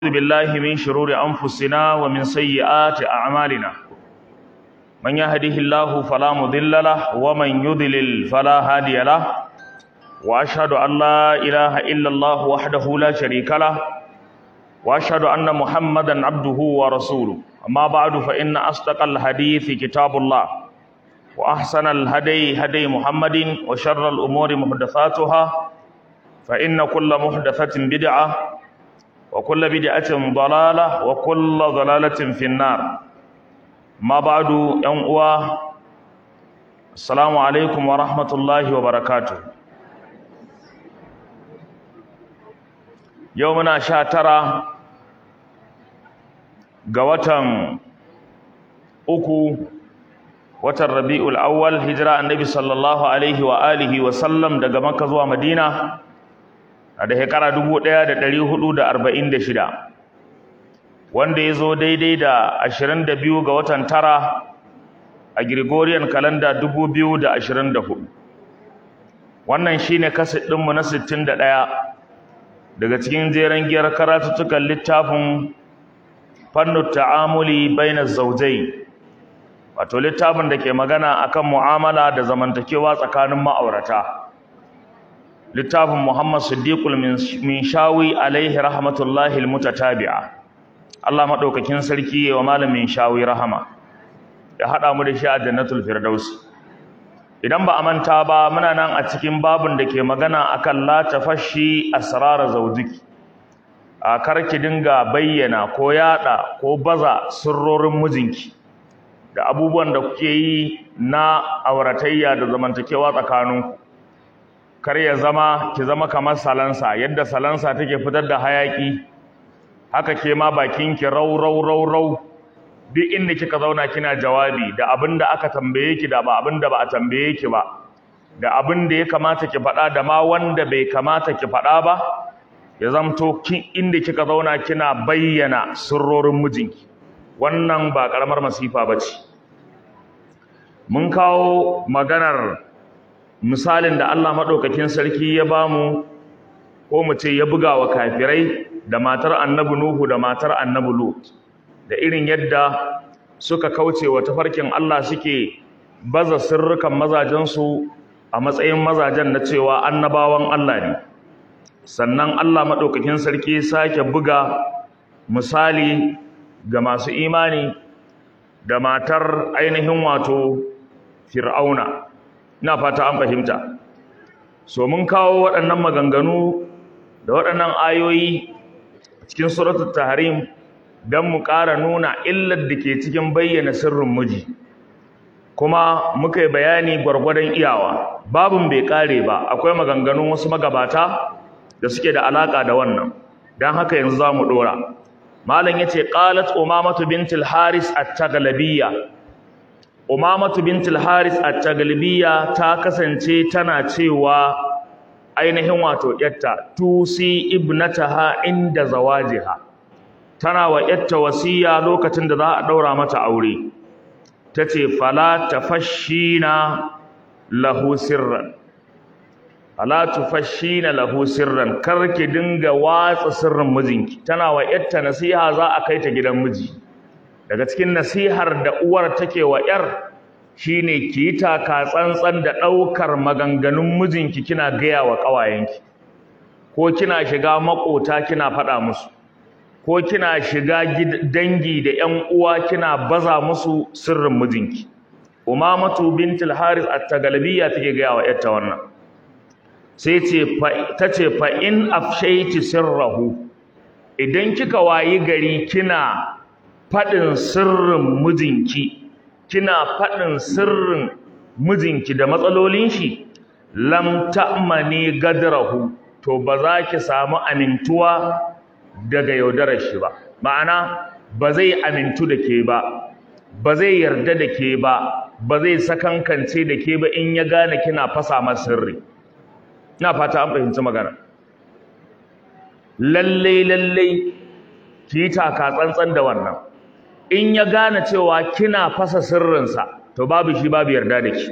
ونعوذ بالله من شرور أنفسنا ومن سيئات أعمالنا من يهده الله فلا مضل له ومن يضلل فلا هادي له وأشهد أن لا إله إلا الله وحده لا شريك له وأشهد أن محمدا عبده ورسوله أما بعد فإن أصدق الحديث كتاب الله وأحسن الهدي هدي محمد وشر الأمور محدثاتها فإن كل محدثة بدعة وكل بدعة ضلالة وكل ضلالة في النار ما بعد ينقوى السلام عليكم ورحمة الله وبركاته يومنا شاترا قوة أكو watan rabi'ul awwal hijira annabi sallallahu alaihi wa alihi wa sallam daga makka zuwa madina a da shekara 1446 wanda ya zo daidai da 22 ga watan tara a gregorian calendar 2024 wannan shine kaset ɗinmu na 61 daga cikin jeren giyar karatuttukan littafin fannu ta'amuli bainaz zawjayn wato littafin da ke magana akan mu'amala da zamantakewa tsakanin ma'aurata littafin Muhammad Siddiqul Minshawi alaihi rahmatullahi almutatabi'a Allah madaukakin sarki wa malamin Shawi rahama ya hada mu da shi a Jannatul Firdaus idan ba a manta ba muna nan a cikin babun da ke magana akan la tafashi asrar zawjiki a karki dinga bayyana ko yada ko baza sirrorin mijinki da abubuwan da kuke yi na auratayya da zamantakewa tsakaninku kar ya zama ki zama kamar salansa yadda salansa take fitar da hayaki haka ke ma bakinki rau rau rau rau duk inda kika zauna kina jawabi da abin da aka tambaye ki da ba abin da ba a tambaye ki ba da abin da ya kamata ki faɗa da ma wanda bai kamata ki faɗa ba ya zamto kin inda kika zauna kina bayyana sirrorin mijinki wannan ba ƙaramar masifa ba ce mun kawo maganar misalin da Allah maɗaukakin sarki ya ba mu ko mu ce ya buga wa kafirai da matar annabi Nuhu da matar annabi Lut da irin yadda suka kauce wa tafarkin Allah suke baza sirrukan mazajensu a matsayin mazajen na cewa annabawan Allah ne sannan Allah maɗaukakin sarki sake buga misali ga masu imani da matar ainihin wato fir'auna ina fata an fahimta so mun kawo waɗannan maganganu da waɗannan ayoyi cikin suratul tahrim don mu ƙara nuna illar da ke cikin bayyana sirrin miji kuma muka yi bayani gwargwadon iyawa babin bai ƙare ba akwai maganganun wasu magabata da suke da alaƙa da wannan don haka yanzu za mu ɗora malam yace qalat umamatu bintul haris at-taglabiyya umamatu bintul haris at-taglabiyya ta kasance tana cewa ainihin wato yatta tusi ibnataha inda zawajiha tana wa yatta wasiya lokacin da za a daura mata aure tace fala tafashina lahu sirran ala tufashina lahu sirran karki dinga watsa sirrin mijinki tana wa yarta nasiha za a kai ta gidan miji daga cikin nasihar da uwar take wa yar shine ki taka tsantsan da daukar maganganun mijinki kina gaya wa kawayenki ko kina shiga makota kina faɗa musu ko kina shiga dangi da ƴan uwa kina baza musu sirrin mijinki umamatu bintul haris at-tagalbiyya take gaya wa yarta wannan sai ta ce fa'in afshaiti sirrahu idan kika wayi gari kina faɗin sirrin mijinki kina faɗin sirrin mijinki da matsalolin shi lam ta'mani gadrahu to ba za ki samu amintuwa daga yaudarar shi ba ma'ana ba zai amintu da ke ba ba zai yarda da ke ba ba zai sakankance da ke ba in ya gane kina fasa masa sirri ina fata an fahimci magana lalle lalle ki taka tsantsan da wannan in ya gane cewa kina fasa sirrinsa to babu shi babu yarda da ki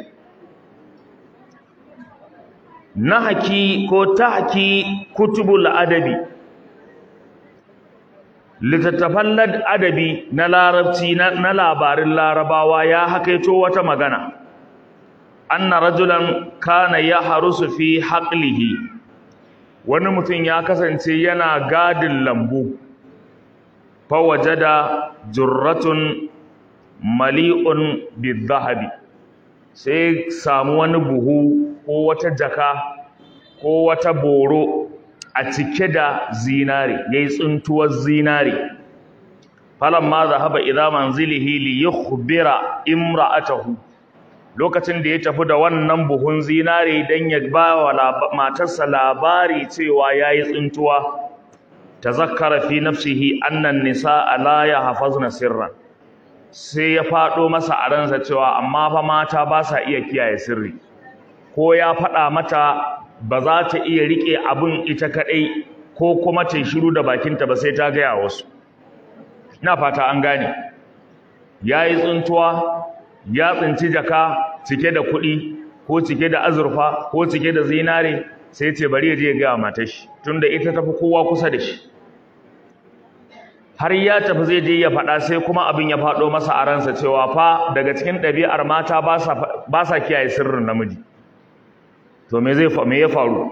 nahaki ko tahki kutubul adabi littattafan adabi na larabci na labarin larabawa ya hakaito wata magana anna rajulan kana ya harusu fi haqlihi wani mutum ya kasance yana gadin lambu fa wajada jurratun mali'un bidhahabi sai samu wani buhu ko wata jaka ko wata boro a cike da zinare yayi tsuntuwar zinare falamma zahaba ila manzilihi li yukhbira imra'atahu lokacin da ya tafi da wannan buhun zinare dan ya ba wa matarsa labari cewa yayi tsuntuwa tazakkara fi nafsihi anna an-nisaa la yahfazna sirran sai ya fado masa a ransa cewa amma fa mata ba sa iya kiyaye sirri ko ya faɗa mata ba za ta iya riƙe abin ita kaɗai ko kuma ta shiru da bakinta ba sai ta gaya wasu ina fata an gane ya yi tsuntuwa ya tsinci jaka cike da kuɗi ko cike da azurfa ko cike da zinare sai ce bari ya je ya gaya matar shi tunda ita tafi kowa kusa da shi har ya tafi zai je ya faɗa sai kuma abin ya faɗo masa a ransa cewa fa daga cikin ɗabi'ar mata ba sa kiyaye sirrin namiji to me zai me ya faru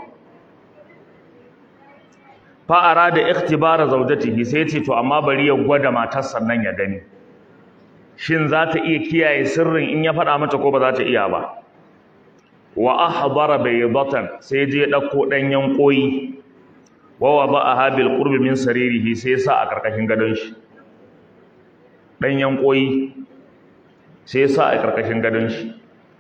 fa arada ikhtibara zawjatihi sai ce to amma bari ya gwada matar sannan ya gani shin za ta iya kiyaye sirrin in ya faɗa mata ko ba za ta iya ba wa ahdara baydatan sai je dauko danyen koyi wa wada'aha bil qurbi min saririhi sai sa a karkashin gadon shi danyen koyi sai sa a karkashin gadon shi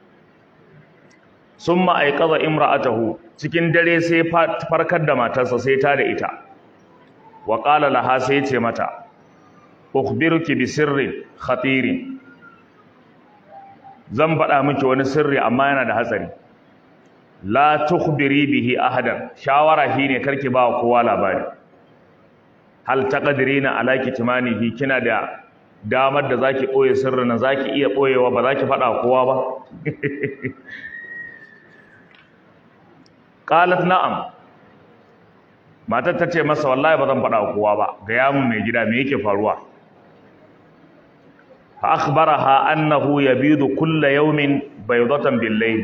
sun ma'aikaza imra'atahu cikin dare sai farkar da matarsa sai ta da ita wa ƙala laha sai ce mata ukhbiruki bi sirrin khatirin zan faɗa miki wani sirri amma yana da hatsari la tukhbiri bihi ahadan shawara shine karki ba kowa labari hal taqdirina ala kitmanihi kina da damar da zaki boye sirrin zaki iya boyewa ba zaki faɗa kowa ba qalat na'am matar ta ce masa wallahi ba zan faɗa kowa ba ga yamun mai gida me yake faruwa fa akhbaraha annahu yabidu kulla yawmin baydatan bil layl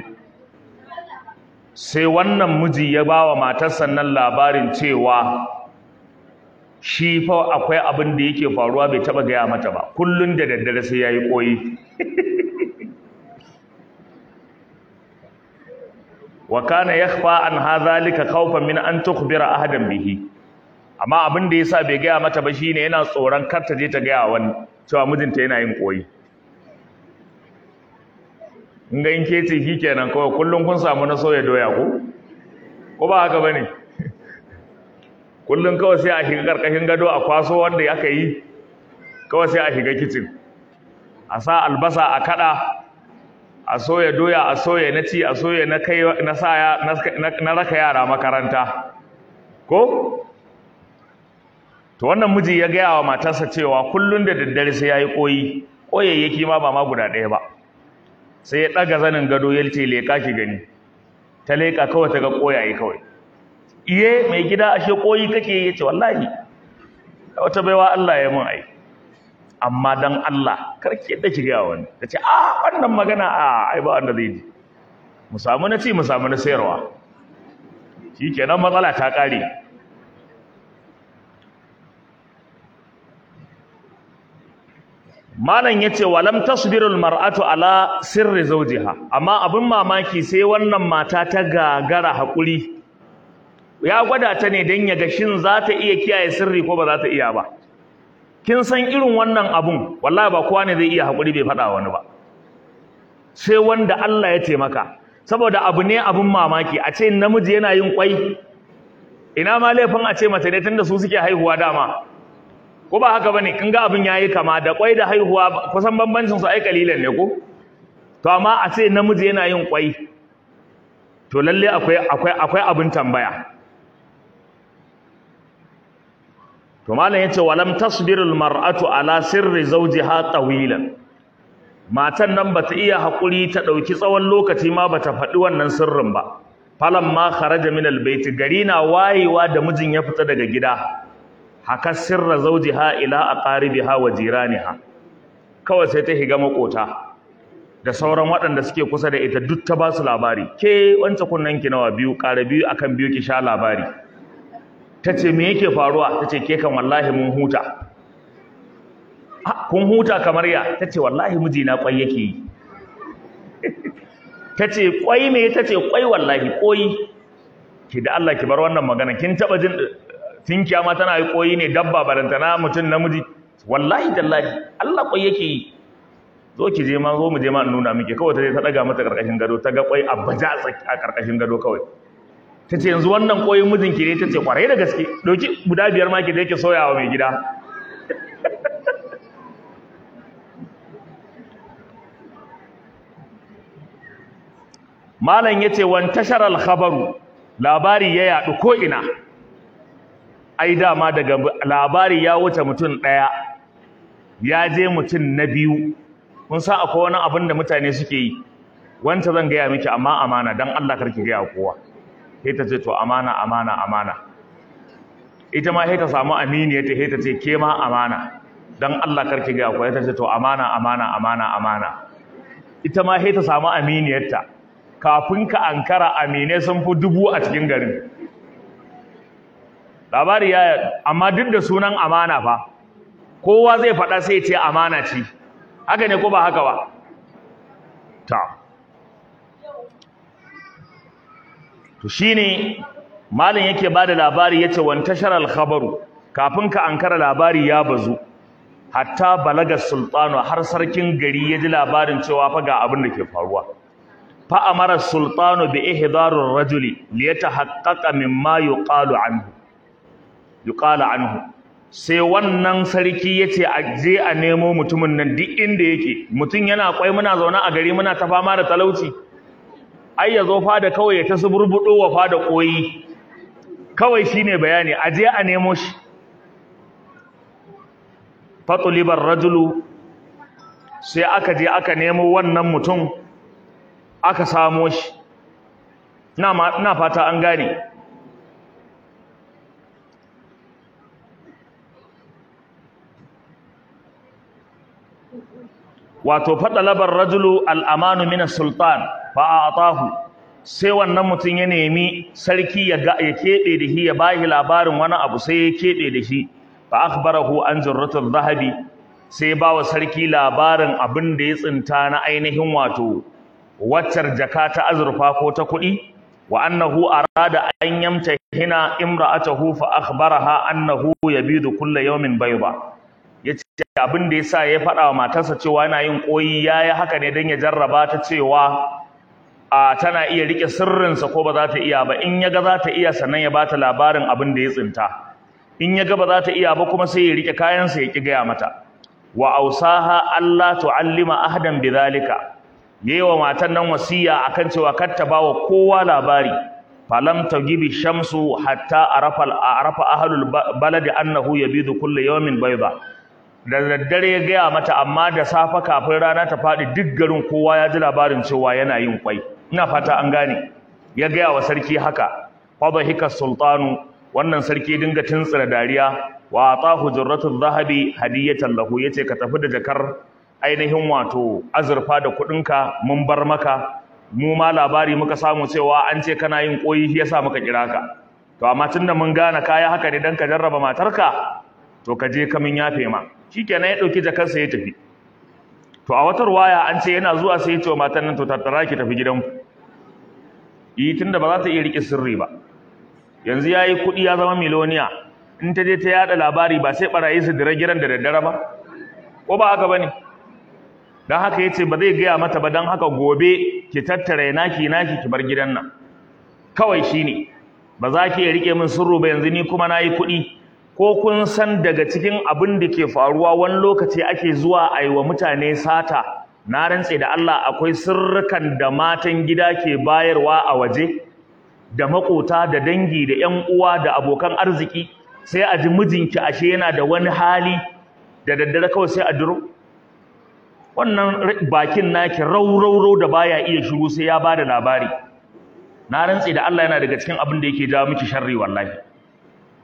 sai wannan miji ya bawa matar sannan labarin cewa shi fa akwai abin da yake faruwa bai taba gaya mata ba kullun da daddare sai yayi koyi wa kana yakhfa an hadhalika khawfan min an tukhbira ahadan bihi amma abin da yasa bai gaya mata ba shine yana tsoron kar ta je ta gaya wani cewa mijinta yana yin koyi in ga in ke ce kenan kawai kullum kun samu na soya doya ko ko ba haka bane kullum kawai sai a shiga karkashin gado a kwaso wanda aka yi kawai sai a shiga kicin a sa albasa a kada a soya doya a soya na ci a soya na kai na sa na raka yara makaranta ko to wannan miji ya gaya wa matarsa cewa kullun da daddare sai yayi koyi koyayyaki ma ba ma guda ɗaya ba sai ya ɗaga zanin gado ya ce leƙa ki gani ta leƙa kawai ta ga koyaye kawai iye mai gida ashe koyi kake ya ce wallahi wata baiwa Allah ya mun ai amma dan Allah karki yadda ki ga wani ta ce a wannan magana a ai ba wanda zai ji mu samu na ci mu samu na sayarwa shikenan matsala ta ƙare malam yace walam tasbirul mar'atu ala sirri zawjiha amma abin mamaki sai wannan mata ta gagara hakuri ya gwada ta ne dan ya ga shin za ta iya kiyaye sirri ko ba za ta iya ba kin san irin wannan abun wallahi ba kowa ne zai iya hakuri bai faɗa wani ba sai wanda Allah ya taimaka saboda abu ne abun mamaki a ce namiji yana yin kwai ina ma laifin a ce mace ne tunda su suke haihuwa dama ko ba haka bane kin ga abin yayi kama da kwai da haihuwa kusan bambancin su ai kalilan ne ko to amma a ce namiji yana yin kwai to lalle akwai akwai akwai abin tambaya to malam yace walam tasbirul mar'atu ala sirri zawjiha tawilan matan nan bata iya hakuri ta dauki tsawon lokaci ma bata faɗi wannan sirrin ba falamma kharaja min albayt gari na wayewa da mijin ya fita daga gida haka sirra zawjiha ila aqaribiha wa jiraniha kawai sai ta higa makota da sauran waɗanda suke kusa da ita duk ta ba su labari ke wancan kunnen ki nawa biyu ƙara biyu akan biyu ki sha labari ta ce me yake faruwa ta ce ke kan wallahi mun huta kun huta kamar ya ta ce wallahi mijina kwai yake yi ta ce kwai me ta ce kwai wallahi koyi ki da Allah ki bar wannan magana kin taba jin tinkiya ma tana yi koyi ne dabba barantana mutum namiji wallahi tallahi Allah kwai yake yi zo ki je ma zo mu je ma nuna miki kawai ta je ta daga mata karkashin gado ta ga kwai a baja a karkashin gado kawai ta ce yanzu wannan koyin mijinki ne ta ce kwarai da gaske ɗauki guda biyar ma ki da yake soyawa mai gida malam ya ce wan tashar alkhabaru labari ya yaɗu ko'ina ai dama daga labari ya wuce mutum ɗaya ya je mutum na biyu kun sa akwai wani abin da mutane suke yi wanta zan gaya miki amma amana don allah karki gaya kowa sai ta ce to amana amana amana ita ma sai ta samu aminiya ta sai ta ce ke ma amana dan Allah karki ga ku ta ce to amana amana amana amana ita ma sai ta samu aminiyarta kafin ka ankara amine sun fi dubu a cikin garin labari ya amma duk da sunan amana fa kowa zai faɗa sai ce amana ce haka ne ko ba haka ba ta to shine malin yake bada labari yace wan tashar al khabaru kafin ka ankara labari ya bazu hatta balaga sultanu har sarkin gari ya ji labarin cewa fa ga abin da ke faruwa fa amara sultanu bi ihdarur rajuli li yatahaqqaqa mimma yuqalu anhu yuqala anhu sai wannan sarki yace a je a nemo mutumin nan duk inda yake mutum yana kwai muna zaune a gari muna ta fama da talauci ai ya zo fada kawai ya ta suburbudo wa fada koyi kawai shine bayani a je a nemo shi fatulibar rajulu sai aka je aka nemo wannan mutum aka samo shi ina fata an gane wato fadalabar rajulu al'amanu min sultan fa atahu sai wannan mutum ya nemi sarki ya ga ya kebe da shi ya bashi labarin wani abu sai ya kebe da shi fa akhbarahu an zurratul zahabi sai ba wa sarki labarin abin da ya tsinta na ainihin wato waccar jaka ta azurfa ko ta kuɗi wa annahu arada an yamta hina imra'atahu fa akhbaraha annahu yabidu kulla yawmin bayda yace abin da yasa ya faɗa wa matarsa cewa yana yin koyi yayi haka ne dan ya jarraba ta cewa a tana iya rike sirrinsa ko ba za ta iya ba in yaga za ta iya sannan ya bata labarin abin da ya tsinta in yaga ba za ta iya ba kuma sai ya rike kayansa ya ki gaya mata wa ausaha Allah tu'allima ahadan bidhalika yewa matan nan wasiya akan cewa kar ta bawa kowa labari falam tagibi shamsu hatta arafa arafa ahlul baladi annahu yabidu kullu yawmin bayda da daddare ya gaya mata amma da safa kafin rana ta faɗi duk garin kowa ya ji labarin cewa yana yin kwai ina fata an gane ya gaya wa sarki haka fadhika sultanu wannan sarki dinga tuntsira dariya wa atahu jurratul zahabi hadiyatan lahu yace ka tafi da jakar ainihin wato azurfa da kudinka mun bar maka mu ma labari muka samu cewa an ce kana yin koyi shi yasa muka kira ka to amma tunda mun gane kaya haka ne dan ka jarraba matarka to ka je ka min yafe ma shikenan ya dauki jakarsa ya tafi to a watar waya an ce yana zuwa sai ya ce wa matan nan to tattara ki tafi gidanku yi tunda ba za ta iya rike sirri ba yanzu yayi kuɗi ya zama miloniya in ta je ta yada labari ba sai barayi su dira gidan da daddare ba ko ba haka bane dan haka yace ba zai gaya mata ba dan haka gobe ki tattare naki naki ki bar gidan nan kawai shine ba za ki rike min sirru ba yanzu ni kuma nayi kuɗi ko kun san daga cikin abin da ke faruwa wani lokaci ake zuwa a yi wa mutane sata na rantse da Allah akwai sirrukan da matan gida ke bayarwa a waje da makota da dangi da ƴan uwa da abokan arziki sai a ji mijinki ashe yana da wani hali da daddare kawai sai a duro wannan bakin naki raurau da baya iya shiru sai ya bada labari na rantse da Allah yana daga cikin abin da yake jawo miki sharri wallahi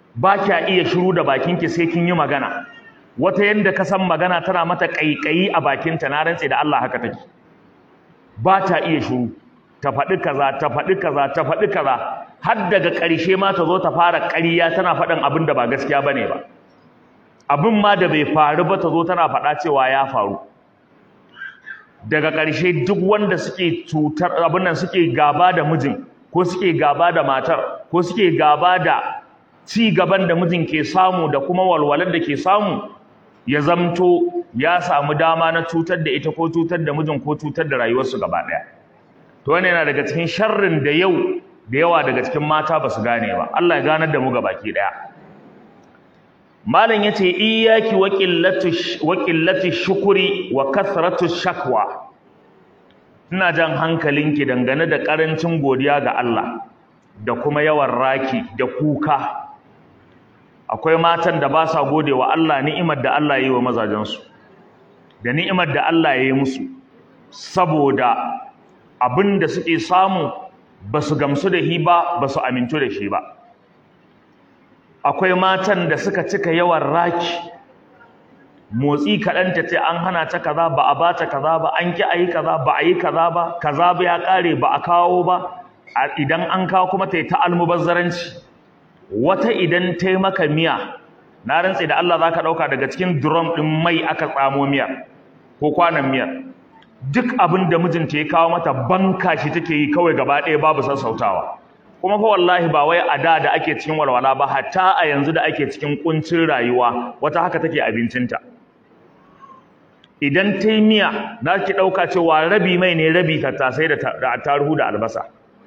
ba kya iya shiru da bakinki sai kin yi magana wata yanda ka san magana tana mata ƙaiƙayi a bakinta na rantse da Allah haka take ba ta iya shiru ta faɗi kaza ta faɗi kaza ta faɗi kaza har daga ƙarshe ma ta zo ta fara ƙarya tana faɗin abin da ba gaskiya bane ba abin ma da bai faru ba ta zo tana faɗa cewa ya faru daga ƙarshe duk wanda suke cutar abin nan suke gaba da mijin ko suke gaba da matar ko suke gaba da ci gaban da mijin ke samu da kuma walwalar da ke samu ya zamto ya samu dama na cutar da ita ko cutar da mijin ko cutar da rayuwarsu gaba ɗaya to wannan yana daga cikin sharrin da yau da yawa daga cikin mata ba su gane ba Allah ya ganar da mu gabaki ɗaya malam yace iyyaki wa qillatu wa qillatu shukri wa kathratu shakwa ina jan hankalinki dangane da karancin godiya ga Allah da kuma yawan raki da kuka akwai matan da ba sa gode wa Allah ni'imar da Allah ya yi wa mazajensu da ni'imar da Allah ya yi musu saboda abin da suke samu ba su gamsu da shi ba ba su amintu da shi ba akwai matan da suka cika yawan raki motsi kaɗan ta ce an hana ta kaza ba a bata kaza ba an ki a yi kaza ba a yi kaza ba kaza ba ya ƙare ba a kawo ba idan an kawo kuma ta yi ta almubazzaranci wata idan ta maka miya na rantse da Allah za ka ɗauka daga cikin drum ɗin mai aka tsamo miyar ko kwanan miyar duk abin da mijinta ya kawo mata banka shi take yi kawai gaba ɗaya babu sassautawa kuma fa wallahi ba wai a da da ake cikin walwala ba hatta a yanzu da ake cikin kuncin rayuwa wata haka take abincinta idan ta yi miya na ki ɗauka cewa rabi mai ne rabi tattasai da taruhu da albasa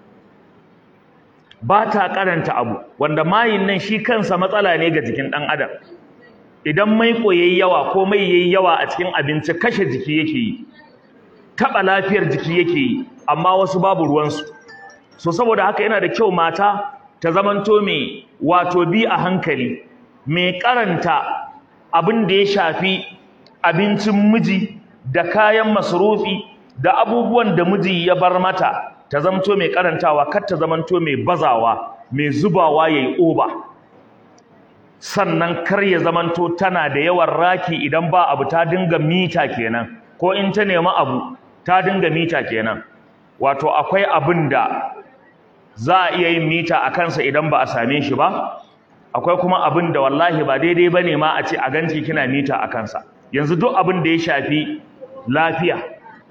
ba ta karanta abu wanda mayin nan shi kansa matsala ne ga jikin ɗan adam idan mai yayi yawa ko mai yayi yawa a cikin abinci kashe jiki yake yi taɓa lafiyar jiki yake yi amma wasu babu ruwansu so saboda haka yana da kyau mata ta zamanto mai wato bi a hankali mai karanta abin da ya shafi abincin miji da kayan masarufi da abubuwan da miji ya bar mata ta zamto mai karantawa kar ta zamanto mai bazawa mai zubawa yayi oba sannan kar ya zamanto tana da yawan raki idan ba abu ta dinga mita kenan ko in ta nemi abu ta dinga mita kenan wato akwai abin da za a iya yin mita a kansa idan ba a same shi ba akwai kuma abin da wallahi ba daidai ba ne ma a ce a ganci kina mita a kansa yanzu duk abin da ya shafi lafiya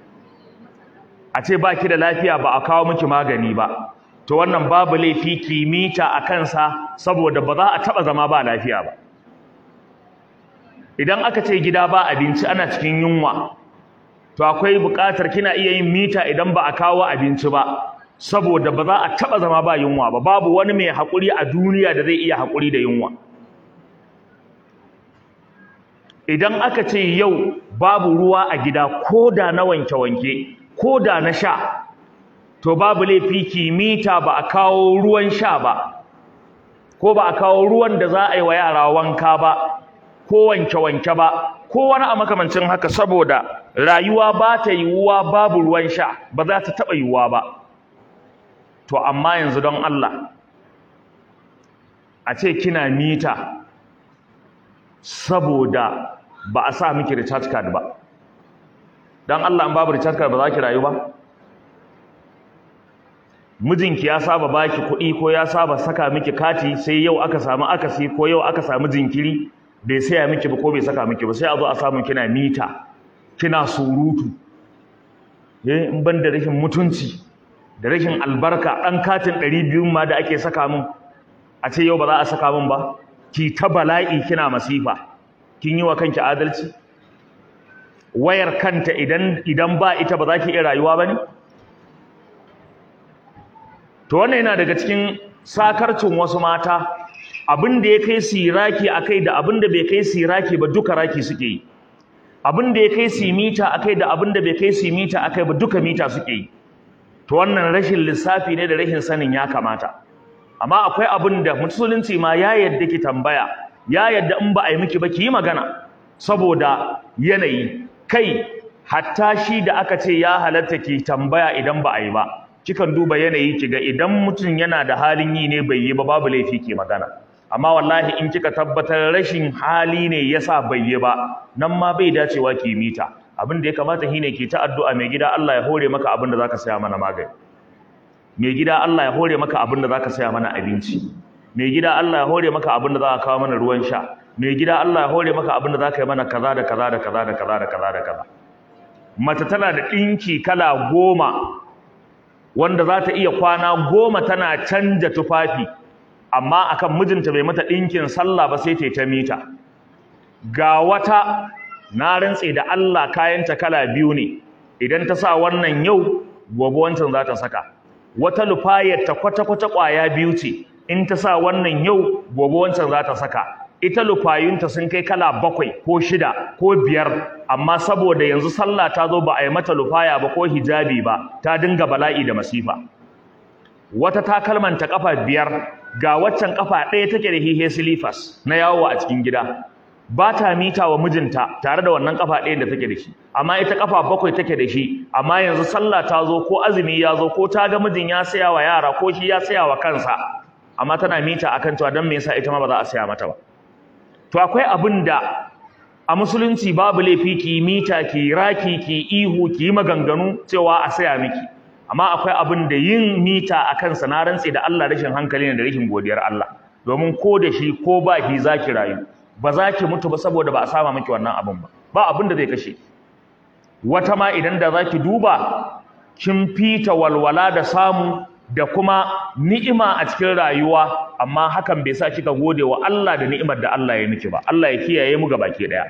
a ce ba ki da lafiya ba a kawo miki magani ba to wannan babu laifi ki mita a kansa saboda ba za a taɓa zama ba lafiya ba idan aka ce gida ba abinci ana cikin yunwa to akwai buƙatar kina iya yin mita idan ba a kawo abinci ba saboda ba za a taɓa zama ba yunwa ba babu wani mai haƙuri a duniya da zai iya haƙuri da yunwa idan aka ce yau babu ruwa a gida ko da na wanke-wanke ko da na sha to babu laifi kimita ba a kawo ruwan sha ba ko ba a kawo ruwan da za a yi wa yara wanka ba ko wanke-wanke ba ko wani a makamancin haka saboda rayuwa ba ta yiwuwa babu ruwan sha ba za ta taɓa yiwuwa ba to amma yanzu don Allah a ce kina mita saboda ba a sa miki recharge card ba don Allah an babu recharge card ba za ki rayu ba mijinki ya saba baki kuɗi ko ya saba saka miki kati sai yau aka samu akasi ko yau aka samu jinkiri bai saya miki ba ko bai saka miki ba sai a zo a samu kina mita kina surutu eh in ban da rashin mutunci da rashin albarka ɗan katin ɗari biyun ma da ake saka min a ce yau ba za a saka min ba ki ta bala'i kina masifa kin yi wa kanki adalci wayar kanta idan idan ba ita ba za ki iya rayuwa ba ne to wannan yana daga cikin sakarcin wasu mata abin da ya kai siraki akai da abin da bai kai siraki ba duka raki suke yi abin da ya kai simita akai da abin da bai kai simita akai ba duka mita suke yi to wannan rashin lissafi ne da rashin sanin ya kamata amma akwai abin da musulunci ma ya yadda ki tambaya ya yadda in ba a yi miki ba ki yi magana saboda yanayi kai hatta shi da aka ce ya halatta ki tambaya idan ba a yi ba kikan duba yanayi ki ga idan mutum yana da halin yi ne bai yi ba babu laifi ki magana amma wallahi in kika tabbatar rashin hali ne yasa bai yi ba nan ma bai dacewa ki mita abin da ya kamata shine ki ta addu'a mai gida Allah ya hore maka abin da zaka saya mana magani mai gida Allah ya hore maka abin da zaka saya mana abinci mai gida Allah ya hore maka abin da za ka kawo mana ruwan sha mai gida Allah ya hore maka abin da za ka yi mana kaza da kaza da kaza da kaza da kaza da kaza mace tana da ɗinki kala goma wanda za ta iya kwana goma tana canja tufafi amma akan mijinta bai mata ɗinkin sallah ba sai ta ta mita ga wata na rantse da Allah kayanta kala biyu ne idan ta sa wannan yau gobe wancan za ta saka wata lufayar ta kwata-kwata ƙwaya biyu ce in ta sa wannan yau gobe wancan za ta saka ita lufayunta sun kai kala bakwai ko shida ko biyar amma saboda yanzu sallah ta zo ba a yi mata lufaya ba ko hijabi ba ta dinga bala'i da masifa wata takalmanta kafa biyar ga waccan kafa ɗaya take da hihe silifas na yawo a cikin gida ba ta mita wa mijinta tare da wannan kafa ɗayan da take da shi amma ita kafa bakwai take da shi amma yanzu sallah ta zo ko azumi ya zo ko ta ga mijin ya saya wa yara ko shi ya saya wa kansa amma tana mita akan cewa dan me yasa ita ma ba za a saya mata ba to akwai abin da a musulunci babu laifi ki mita ki raki ki ihu ki maganganu cewa a saya miki amma akwai abin da yin mita akan sa na rantse da Allah rashin hankali ne da rashin godiyar Allah domin ko da shi ko ba ki zaki rayu ba za ki mutu ba saboda ba a sama miki wannan abin ba ba abin da zai kashe wata ma idan da za ki duba kin fita walwala da samu da kuma ni'ima a cikin rayuwa amma hakan bai sa kika gode wa Allah da ni'imar da Allah ya miki ba Allah ya kiyaye mu gabaki daya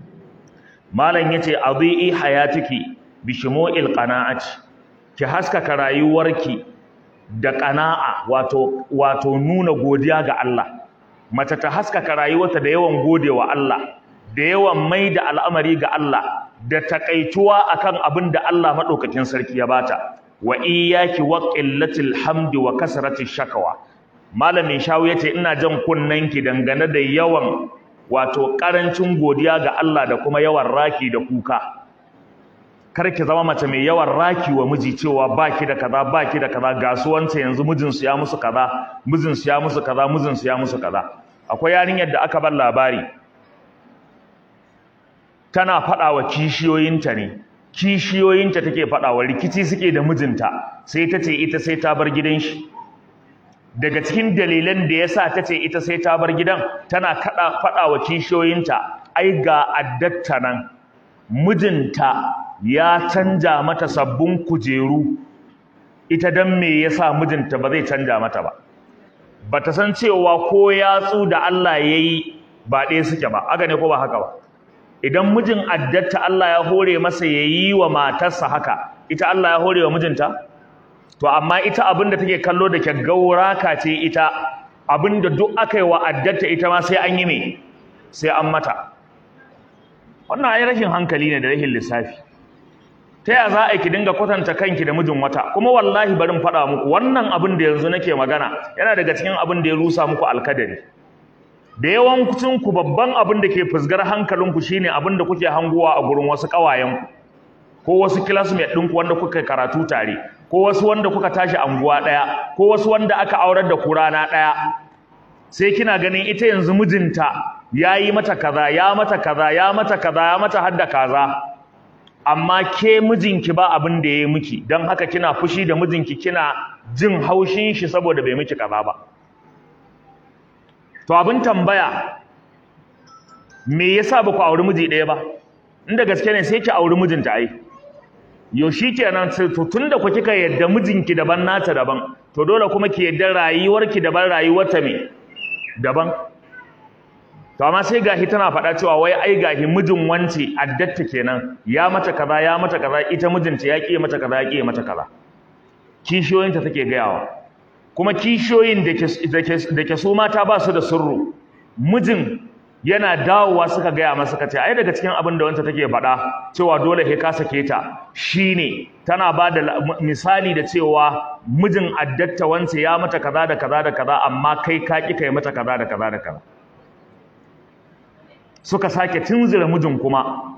malam yace adhi'i hayatiki bi shumu'il qana'ati ki haskaka rayuwarki da qana'a wato wato nuna godiya ga Allah mace ta haskaka rayuwarta da yawan godewa Allah da yawan mai da al'amari ga Allah da takaituwa akan abin da Allah madaukakin sarki ya bata wa iyyaki wa qillatil hamdi wa kasratish shakawa malamin shawu yace ina jan kunnanki dangane da yawan wato karancin godiya ga Allah da kuma yawan raki da kuka kar ki zama mace mai yawan raki wa miji cewa baki da kaza baki da kaza gasuwanta yanzu mijinsu ya musu kaza mijinsu ya musu kaza mijinsu ya musu kaza akwai yarinyar da aka bar labari tana faɗa wa kishiyoyinta ne kishiyoyinta take faɗa wa rikici suke da mijinta sai ta ce ita sai ta bar gidan shi daga cikin dalilan da ya sa ta ce ita sai ta bar gidan tana kaɗa faɗa wa kishiyoyinta ai ga addatta nan mijinta ya canja mata sabbin kujeru ita dan me yasa mijinta ba zai canja mata ba bata san cewa ko yatsu da Allah yayi ba ɗaya suke ba haka ne ko ba haka ba idan mijin addatta Allah ya hore masa yayi wa matarsa haka ita Allah ya hore wa mijinta to amma ita abinda take kallo da gauraka ce ita abinda duk aka yi wa addatta ita ma sai an yi me sai an mata wannan ai rashin hankali ne da rashin lissafi ta ya za a ki dinga kwatanta kanki da mijin wata kuma wallahi barin faɗa muku wannan abin da yanzu nake magana yana daga cikin abin da ya rusa muku alkadari da yawancin ku babban abin da ke fusgar hankalinku shine abin da kuke hanguwa a gurin wasu ƙawayenku ko wasu classmate ɗinku wanda kuka karatu tare ko wasu wanda kuka tashi anguwa ɗaya ko wasu wanda aka aurar da ku rana ɗaya sai kina ganin ita yanzu mijinta ya yi mata kaza ya mata kaza ya mata kaza ya mata hadda kaza amma ke mijinki ba abin da ya yi miki don haka kina fushi da mijinki kina jin haushin shi saboda bai miki kaza ba to abin tambaya me yasa ba ku auri miji ɗaya ba inda gaske ne sai ki auri mijinta ai yo shi kenan to tunda ku kika yadda mijinki daban nata daban to dole kuma ki yadda rayuwarki daban rayuwarta me daban to amma sai gahi tana faɗa cewa wai ai gahi mijin wance addatta kenan ya mata kaza ya mata kaza ita mijinta ya ƙi mata kaza ya ƙi mata kaza kishiyoyinta take gayawa kuma kishiyoyin da ke su mata ba su da sirru mijin yana dawowa suka gaya masa kace ai daga cikin abin da wanta take faɗa cewa dole he ka sake ta shine tana ba da misali da cewa mijin addatta wance ya mata kaza da kaza da kaza amma kai ka ƙi kai mata kaza da kaza da kaza suka sake tunzura mijin kuma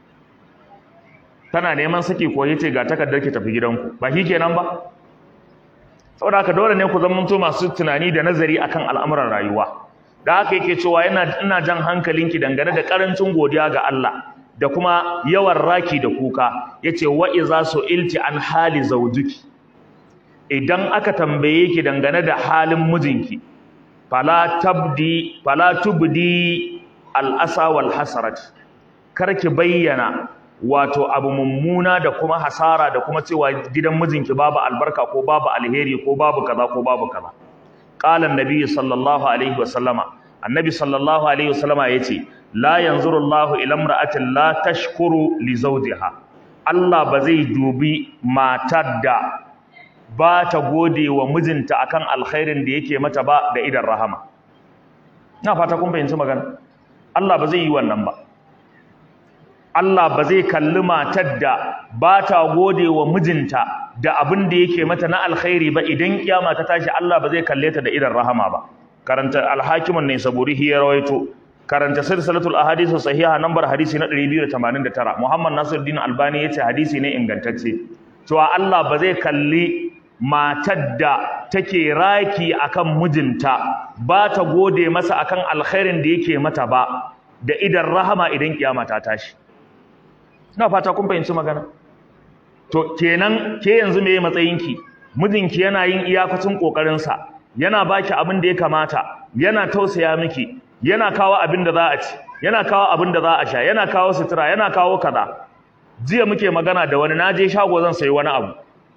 tana neman saki ko yace ga takardar ki tafi gidanku ba shi kenan ba saboda haka dole ne ku zamanto masu tunani da nazari akan al'amuran rayuwa da haka yake cewa yana ina jan hankalinki dangane da karancin godiya ga Allah da kuma yawan raki da kuka yace wa iza su'ilti an hali zawjuki idan aka tambaye ki dangane da halin mijinki fala tabdi fala tubdi al-asa wal hasarat kar ki bayyana wato abu mummuna da kuma hasara da kuma cewa gidan mijinki babu albarka ko babu alheri ko babu kaza ko babu kaza qala annabi sallallahu alaihi wasallama annabi sallallahu alaihi wasallama yace la yanzuru Allahu ila imra'atin la tashkuru li zawjiha Allah ba zai dubi matar da ba ta gode wa mijinta akan alkhairin da yake mata ba da idan rahama ina fata kun fahimci magana Allah ba zai yi wannan ba Allah ba zai kalli matar da ba ta gode wa mijinta da abin da yake mata na alkhairi ba idan kiyama ta tashi Allah ba zai kalle ta da idan rahama ba karanta alhakimun ne saburi ya rawaito karanta silsilatul ahadith sahiha nambar hadisi na 289 Muhammad Nasiruddin Albani yace hadisi ne ingantacce cewa Allah ba zai kalli matar da take raki akan mijinta ba ta gode masa akan alkhairin da yake mata ba da idan rahama idan kiyama ta tashi ina fata kun fahimci magana to kenan ke yanzu meye matsayinki mijinki yana yin iyakacin kokarin sa yana baki abin da ya kamata yana tausaya miki yana kawo abin da za a ci yana kawo abin da za a sha yana kawo sutura yana kawo kaza jiya muke magana da wani naje shago zan sayi wani abu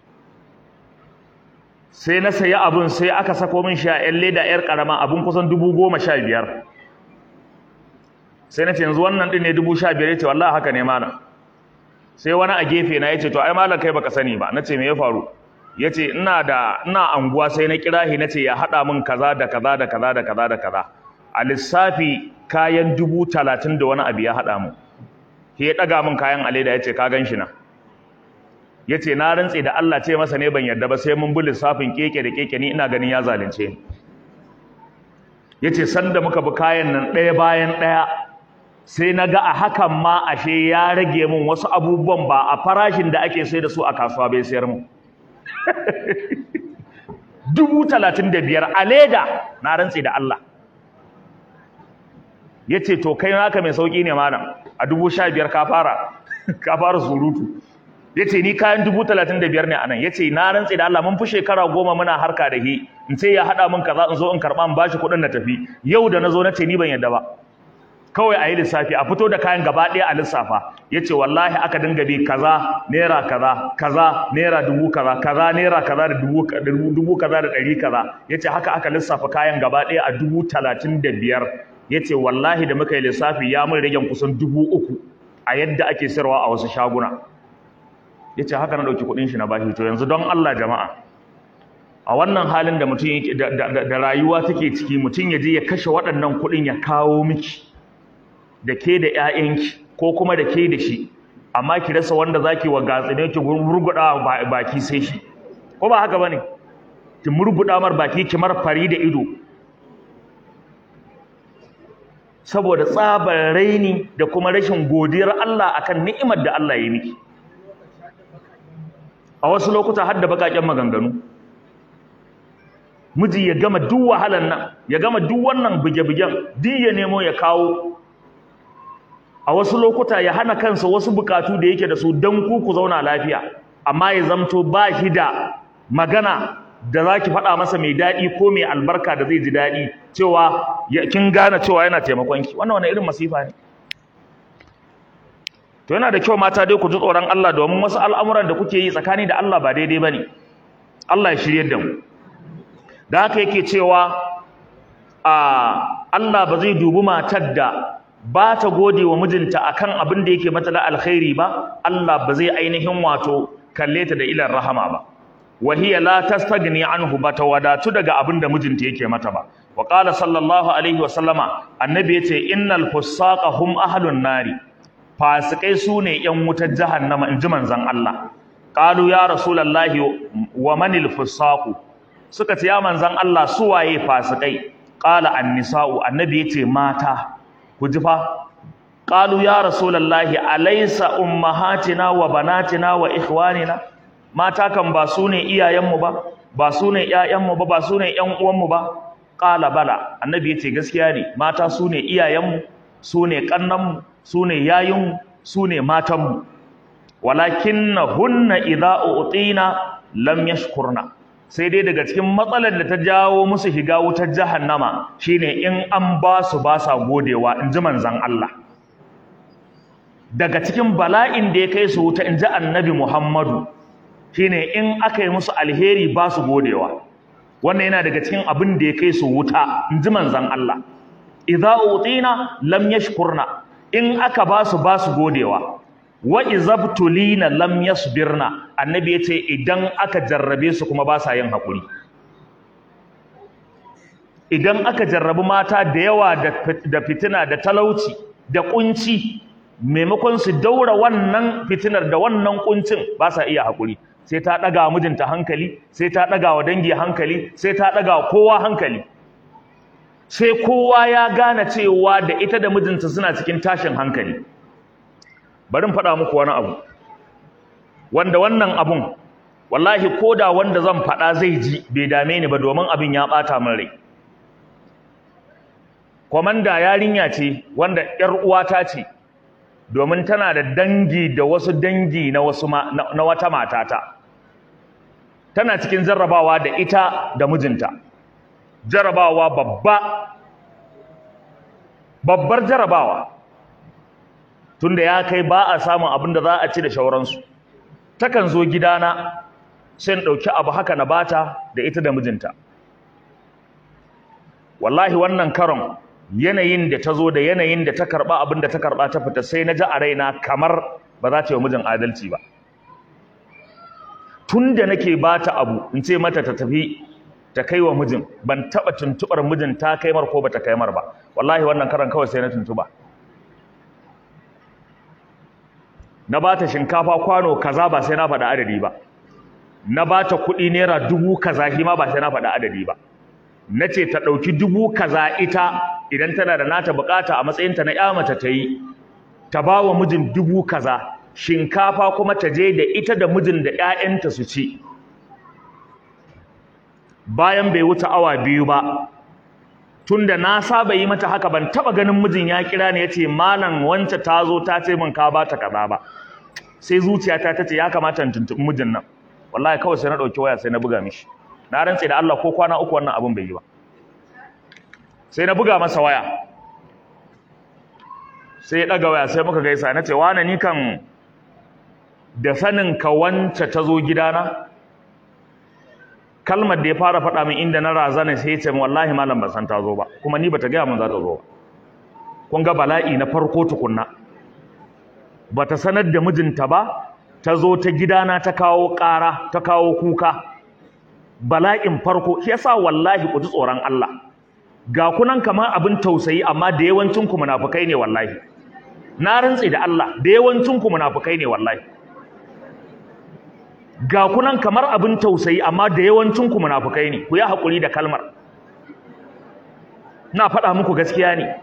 sai na sayi abun sai aka sako min shi a yan leda yar karama abun kusan dubu goma sha biyar sai na ce yanzu wannan din ne dubu sha biyar ya ce wallahi haka ne mana sai wani a gefe na ya ce to ai malam kai baka sani ba na ce me ya faru ya ce ina da ina anguwa sai na kira shi na ce ya haɗa min kaza da kaza da kaza da kaza da kaza a lissafi kayan dubu talatin da wani abu ya haɗa mu shi ya ɗaga min kayan aleda ya ce ka gan shi na ya ce na rantse da Allah ce masa ne ban yarda ba sai mun bi lissafin keke da keke ni ina ganin ya zalunce ni ya ce sanda muka bi kayan nan ɗaya bayan ɗaya sai na ga a hakan ma ashe ya rage min wasu abubuwan ba a farashin da ake sai da su a kasuwa bai sayar mu dubu talatin da biyar a leda na rantse da Allah ya ce to kai naka mai sauƙi ne malam a dubu sha biyar ka fara ka fara surutu ya ce ni kayan dubu talatin da biyar ne a nan ya ce na rantse da Allah mun fi shekara goma muna harka da hi in ce ya haɗa min kaza in zo in karɓa in bashi kuɗin na tafi yau da na zo na ce ni ban yadda ba kawai a yi lissafi a fito da kayan gaba ɗaya a lissafa ya ce wallahi aka dinga bi kaza naira kaza kaza naira dubu kaza kaza naira kaza da dubu kaza da ɗari kaza ya ce haka aka lissafa kayan gaba ɗaya a dubu talatin da biyar ya ce wallahi da muka yi lissafi ya mun ragen kusan dubu uku a yadda ake sayarwa a wasu shaguna ya ce haka na ɗauki kuɗin shi na bashi to yanzu don Allah jama'a a wannan halin da mutum da rayuwa take ciki mutum ya je ya kashe waɗannan kuɗin ya kawo miki da ke da ƴaƴanki ko kuma da ke da shi amma ki rasa wanda zaki wa gatsine ki murguda baki sai shi ko ba haka bane ki murguda mar baki ki mar fari da ido saboda tsabar raini da kuma rashin godiyar Allah akan ni'imar da Allah ya miki a wasu lokuta har da bakaken maganganu miji ya gama duk wahalan nan ya gama duk wannan buge-bugen duk ya nemo ya kawo a wasu lokuta ya hana kansa wasu bukatu da yake da su don ku ku zauna lafiya amma ya zamto ba shi da magana da za ki faɗa masa mai daɗi ko mai albarka da zai ji daɗi cewa kin gane cewa yana taimakon ki wannan wani irin masifa ne to yana da kyau mata dai ku ji tsoron Allah domin wasu al'amuran da kuke yi tsakani da Allah ba daidai ba ne Allah ya shirye da mu da haka yake cewa a Allah ba zai dubi matar da ba ta gode wa mijinta akan abin da yake mata da alkhairi ba Allah ba zai ainihin wato kalle ta da ilan rahama ba wa hiya la tastagni anhu ba ta wadatu daga abin da mijinta yake mata ba wa qala sallallahu alaihi wa sallama annabi yace innal fusaqa hum ahlun nari fasikai sune yan wutar jahannama inji manzon Allah qalu ya rasulullahi wa manil fusaqu suka ce ya manzon Allah su waye fasikai qala an-nisa'u annabi yace mata ku ji fa qalu ya rasulullahi alaysa ummahatina wa banatina wa ikhwanina mata kan ba su ne iyayenmu ba ba su ne ƴaƴanmu ba ba su ne ƴan uwanmu ba qala bala annabi yace gaskiya ne mata su ne iyayenmu su ne kannanmu su ne yayinmu su ne matanmu walakinnahunna idza utina lam yashkurna sai dai daga cikin matsalar da ta jawo musu shiga wutar jahannama shine in an ba su ba sa godewa in ji manzon Allah daga cikin bala'in da ya kai su wuta in ji annabi Muhammadu shine in aka yi musu alheri ba su godewa wannan yana daga cikin abin da ya kai su wuta in ji manzon Allah idza utina lam yashkurna in aka ba su ba su godewa wa izabtulina lam yasbirna annabi yace idan aka jarrabe su kuma ba sa yin hakuri idan aka jarrabi mata da yawa da fitina da talauci da kunci maimakon su daura wannan fitinar da wannan kuncin ba sa iya hakuri sai ta daga mijinta hankali sai ta daga wa dangi hankali sai ta daga kowa hankali sai kowa ya gane cewa da ita da mijinta suna cikin tashin hankali bari in faɗa muku wani abu wanda wannan abun wallahi koda wanda zan faɗa zai ji bai dame ni ba domin abin ya ɓata min rai kwamanda yarinya ce wanda ƴar uwata ce domin tana da dangi da wasu dangi na wasu na wata matata tana cikin jarrabawa da ita da mijinta jarrabawa babba babbar jarrabawa tunda ya kai ba a samun abin da za a ci da shauransu takan zo gidana sai in ɗauki abu haka na bata da ita da mijinta wallahi wannan karon yanayin da ta zo da yanayin da ta karɓa abin da ta karɓa ta fita sai na ji a raina kamar ba za ta yi mijin adalci ba tun da nake bata abu in ce mata ta tafi ta kai wa mijin ban taɓa tuntuɓar mijin ta kai mar ko ba ta kai mar ba wallahi wannan karon kawai sai na tuntuɓa na ba ta shinkafa kwano kaza ba sai na faɗa adadi ba na ba ta kuɗi naira dubu kaza shi ma ba sai na faɗa adadi ba na ce ta ɗauki dubu kaza ita idan tana da nata buƙata a matsayinta na ya mace ta yi ta ba wa mijin dubu kaza shinkafa kuma ta je da ita da mijin da 'ya'yanta su ci bayan bai wuce awa biyu ba tunda na saba yi mata haka ban taba ganin mijin ya kira ni yace malam wance ta zo ta ce min ka bata kaza ba sai zuciyata ta ce ya kamata in tuntubi mijin nan wallahi kawai sai na dauki waya sai na buga mishi na rantse da Allah ko kwana uku wannan abin bai yi ba sai na buga masa waya sai ya daga waya sai muka gaisa na ce wani ni kan da sanin ka wance ta zo gidana kalmar da ya fara faɗa min inda na razana sai ya ce wallahi malam ban san ta zo ba kuma ni bata gaya min za ta zo ba kun ga bala'i na farko tukunna bata sanar da mijinta ba ta zo ta gidana ta kawo ƙara ta kawo kuka bala'in farko shi yasa wallahi ku ji tsoron Allah ga kunan kamar abin tausayi amma da yawancin ku munafukai ne wallahi na rantse da Allah da yawancin ku munafukai ne wallahi ga kunan kamar abin tausayi amma da yawancin ku munafukai ne ku yi hakuri da kalmar na faɗa muku gaskiya ne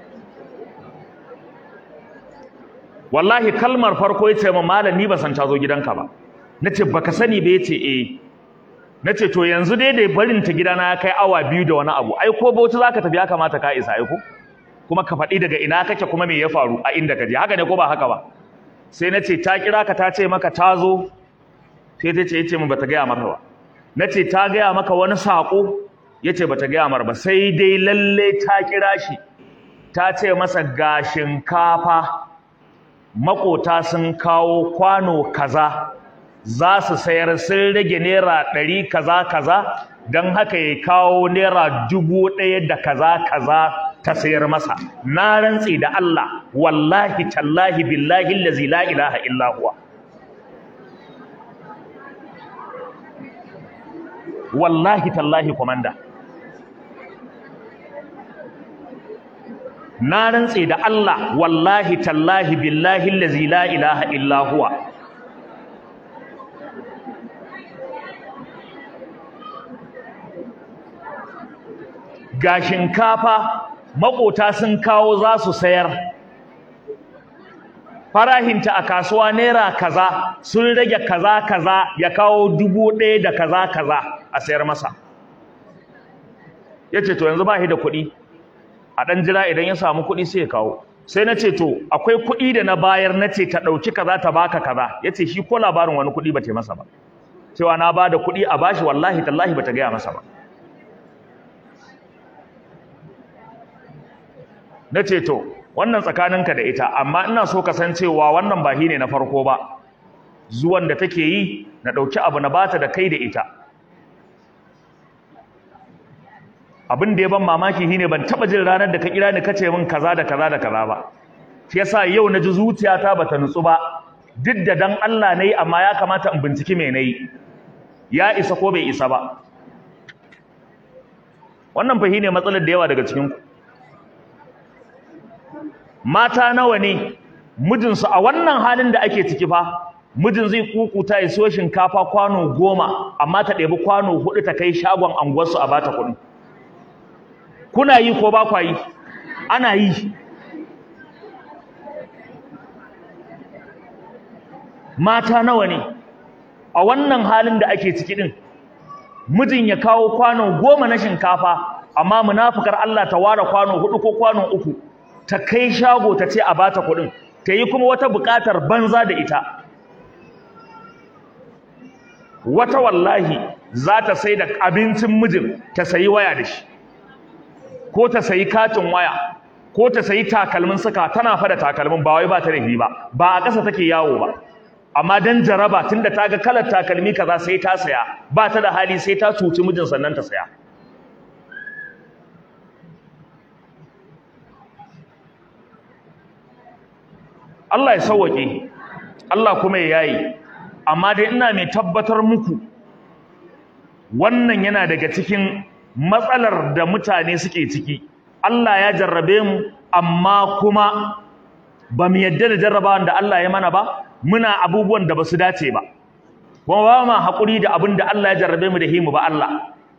wallahi kalmar farko yace ma malam ni ba san ta zo gidanka ba nace baka sani ba yace eh nace to yanzu dai da barin ta gidana ya kai awa biyu da wani abu ai ko bauchi zaka tafi ya kamata ka isa ai ko kuma ka faɗi daga ina kake kuma me ya faru a inda ka je haka ne ko ba haka ba sai nace ta kira ka ta ce maka ta zo sai ta ce yace min bata gaya maka ba nace ta gaya maka wani sako yace bata gaya mar ba sai dai lalle ta kira shi ta ce masa ga shinkafa makota sun kawo kwano kaza za su sayar sun rage naira ɗari kaza kaza don haka ya kawo naira dubu ɗaya da kaza kaza ta sayar masa na rantse da Allah wallahi tallahi billahi allazi la ilaha illa huwa wallahi tallahi komanda na rantse da Allah wallahi tallahi billahi allazi la ilaha illa huwa ga shinkafa makota sun kawo za su sayar farahinta a kasuwa naira kaza sun rage kaza kaza ya kawo dubu ɗaya da kaza kaza a sayar masa ya ce to yanzu ba shi da kuɗi a ɗan jira idan ya samu kuɗi sai ya kawo sai na ce to akwai kuɗi da na bayar na ce ta ɗauki kaza ta baka kaza ya ce shi ko labarin wani kuɗi ba ta masa ba cewa na ba da kuɗi a bashi wallahi tallahi ba ta gaya masa ba na ce to wannan tsakaninka da ita amma ina so ka san cewa wannan ba ne na farko ba zuwan da take yi na ɗauki abu na bata da kai da ita abin da ya ban mamaki shine ban taba jin ranar da ka kira ni kace min kaza da kaza da kaza ba shi yasa yau na ji zuciyata bata nutsu ba duk da dan Allah nayi amma ya kamata in binciki me nayi ya isa ko bai isa ba wannan fa shine matsalar da yawa daga cikin ku mata nawa ne mijinsu a wannan halin da ake ciki fa mijin zai kukuta ya siyo shinkafa kwano goma amma ta ɗebi kwano hudu ta kai shagon anguwarsu a bata kuɗi kuna yi ko ba kwa yi ana yi mata nawa ne a wannan halin da ake ciki din mijin ya kawo kwano goma na shinkafa amma munafukar Allah ta ware kwano hudu ko kwano uku ta kai shago ta ce a bata kuɗin ta yi kuma wata buƙatar banza da ita wata wallahi za ta sai da abincin mijin ta sayi waya da shi ko ta sayi katin waya ko ta sayi takalmin suka tana fada takalmin ba wai ba ta da ba ba a ƙasa take yawo ba amma dan jaraba tunda ta ga kalar takalmi kaza sai ta saya ba ta da hali sai ta cuci mijin sannan ta saya Allah ya sauwake Allah kuma ya yayi amma dai ina mai tabbatar muku wannan yana daga cikin matsalar da mutane suke ciki Allah ya jarrabe mu amma kuma ba mu yadda da jarrabawan da Allah ya mana ba muna abubuwan da ba su dace ba kuma ba ma haƙuri da abin da Allah ya jarrabe mu da himu ba Allah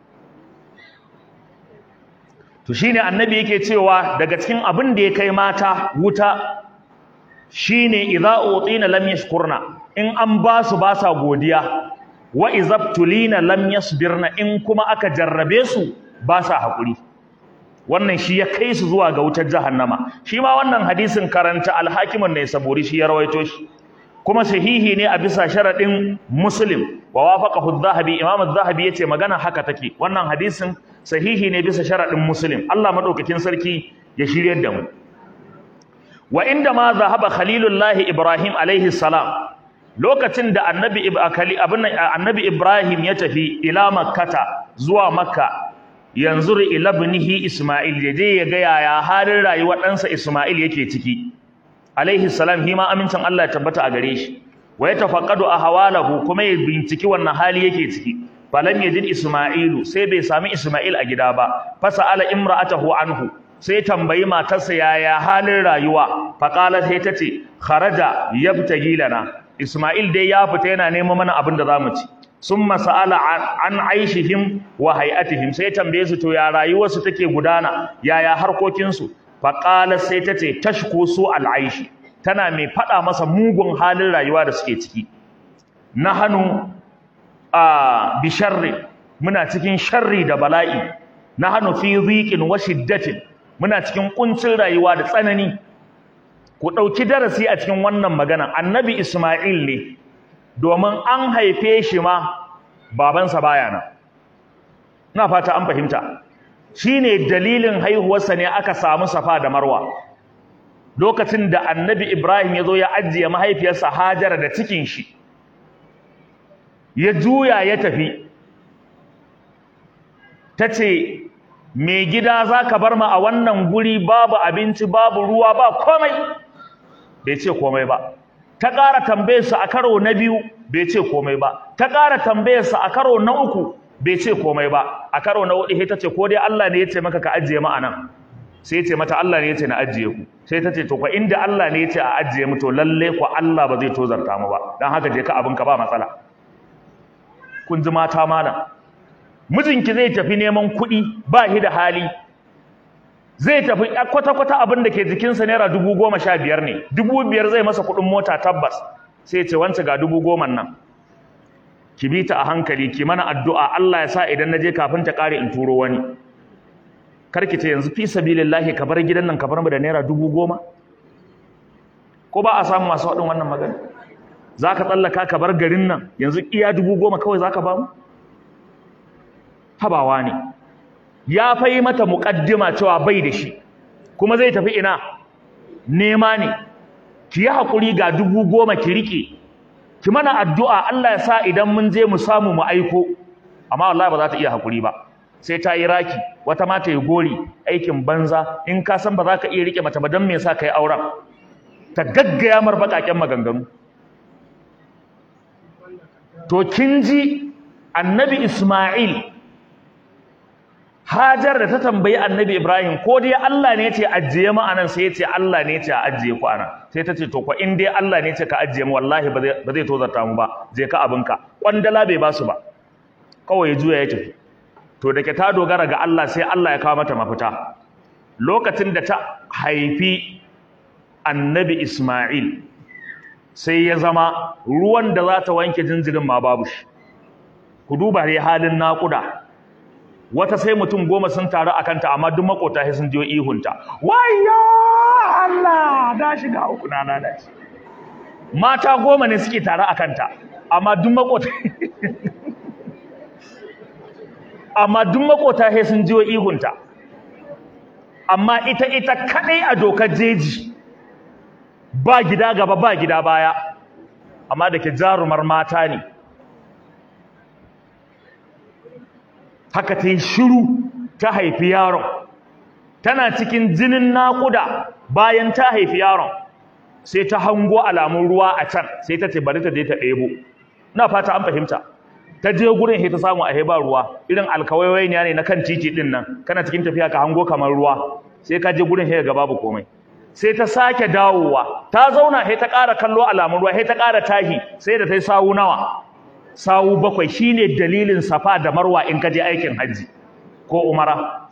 to shine annabi yake cewa daga cikin abin da ya kai mata wuta shine idza utina lam yashkurna in an ba su ba sa godiya wa izabtulina lam yasbirna in kuma aka jarrabe su ba sa haƙuri wannan shi ya kai su zuwa ga wutar jahannama shi ma wannan hadisin karanta alhakimun ne sabori shi ya rawaito shi kuma sahihi ne a bisa sharadin muslim wa wafaqahu adh-dhahabi imam adh-dhahabi yace magana haka take wannan hadisin sahihi ne bisa sharadin muslim Allah madaukakin sarki ya shiryar da mu wa inda ma zahaba khalilullahi ibrahim alaihi salam lokacin da annabi annabi ibrahim ya tafi ila makkata zuwa makka yanzu ila ibnihi isma'il yaje ya ga yaya halin rayuwar ɗansa isma'il yake ciki alaihi salam hima amincin Allah ya tabbata a gare shi wa ya tafaqqadu ahwalahu kuma ya binciki wannan hali yake ciki falam yajid isma'ilu sai bai sami isma'il a gida ba fasa'ala imra'atahu anhu sai tambayi matarsa yaya halin rayuwa faqala sai tace kharaja yabtagi lana isma'il dai ya fita yana neman mana abin da zamu ci summa sa'ala an aishihim wa hay'atihim sai tambaye su to ya rayuwarsu take gudana yaya harkokin su faqala sai tace tashku su al'aishi tana mai fada masa mugun halin rayuwa da suke ciki nahanu a bi sharri muna cikin sharri da bala'i nahanu fi dhiqin wa shiddatin muna cikin kuncin rayuwa da tsanani ku dauki darasi a cikin wannan magana annabi isma'il ne domin an haife shi ma babansa baya nan ina fata an fahimta shine dalilin haihuwarsa ne aka samu safa da marwa lokacin da annabi ibrahim ya zo ya ajiye mahaifiyarsa hajara da cikin shi ya juya ya tafi ta ce mai gida za ka bar ma a wannan guri babu abinci babu ruwa ba komai bai ce komai ba ta ƙara tambayarsa a karo na biyu bai ce komai ba ta ƙara tambayarsa a karo na uku bai ce komai ba a karo na hudu ta ce ko dai Allah ne ya ce maka ka ajiye mu anan sai ya ce mata Allah ne ya ce na ajiye ku sai ta ce to fa inda Allah ne ya ce a ajiye mu to lalle ko Allah ba zai tozarta mu ba dan haka je ka abin ka ba matsala kun ji mata malam mijinki zai tafi neman kuɗi ba shi da hali zai tafi kwata-kwata abin da ke jikinsa naira dubu goma sha biyar ne dubu biyar zai masa kuɗin mota tabbas sai ce wance ga dubu goman nan ki bi ta a hankali ki mana addu'a Allah ya sa idan na je kafin ta ƙare in turo wani karki ce yanzu fi sabilillahi ka bar gidan nan ka bar mu da naira dubu goma ko ba a samu masu waɗin wannan magana za ka tsallaka ka bar garin nan yanzu iya dubu goma kawai za ka ba mu habawa ne ya fai mata muƙaddima cewa bai da shi kuma zai tafi ina nema ne ki yi haƙuri ga dubu goma ki riƙe ki mana addu'a Allah ya sa idan mun je mu samu mu aiko amma wallahi ba za ta iya haƙuri ba sai ta yi raki wata ma ta yi gori aikin banza in ka san ba za ka iya riƙe mace ba don me yasa ka yi auren ta gaggaya mar baƙaƙen maganganu to kin ji annabi Ismail Hajar da ta tambayi Annabi Ibrahim ko dai Allah ne ya ce ajiye mu anan sai ya ce Allah ne ya ce ajiye ku anan sai ta ce to ko in dai Allah ne ya ce ka ajiye mu wallahi ba zai ba zai tozarta mu ba je ka abinka kwandala bai basu ba kawai ya juya ya tafi to da ke ta dogara ga Allah sai Allah ya kawo mata mafita lokacin da ta haifi Annabi Ismail sai ya zama ruwan da za ta wanke jinjirin ma babu shi ku duba dai halin naƙuda wata sai mutum goma sun taru a kanta amma duk makota sai sun jiyo ihunta wayyo Allah da shiga uku na lalace mata goma ne suke taru a kanta amma duk makota amma duk makota sai sun jiyo ihunta amma ita ita kadai a dokar jeji ba gida gaba ba gida baya amma da ke jarumar mata ne haka ta yi shiru ta haifi yaron tana cikin jinin naƙuda bayan ta haifi yaron sai ta hango alamun ruwa a can sai ta ce bari ta je ta ɗebo na fata an fahimta ta je gurin sai ta samu a ba ruwa irin alkawaiwai ne na kan titi din nan kana cikin tafiya ka hango kamar ruwa sai ka je gurin sai ga babu komai sai ta sake dawowa ta zauna sai ta ƙara kallo alamun ruwa sai ta ƙara tahi sai da ta yi sawu nawa sawu bakwai shine dalilin safa da marwa in ka je aikin hajji ko umara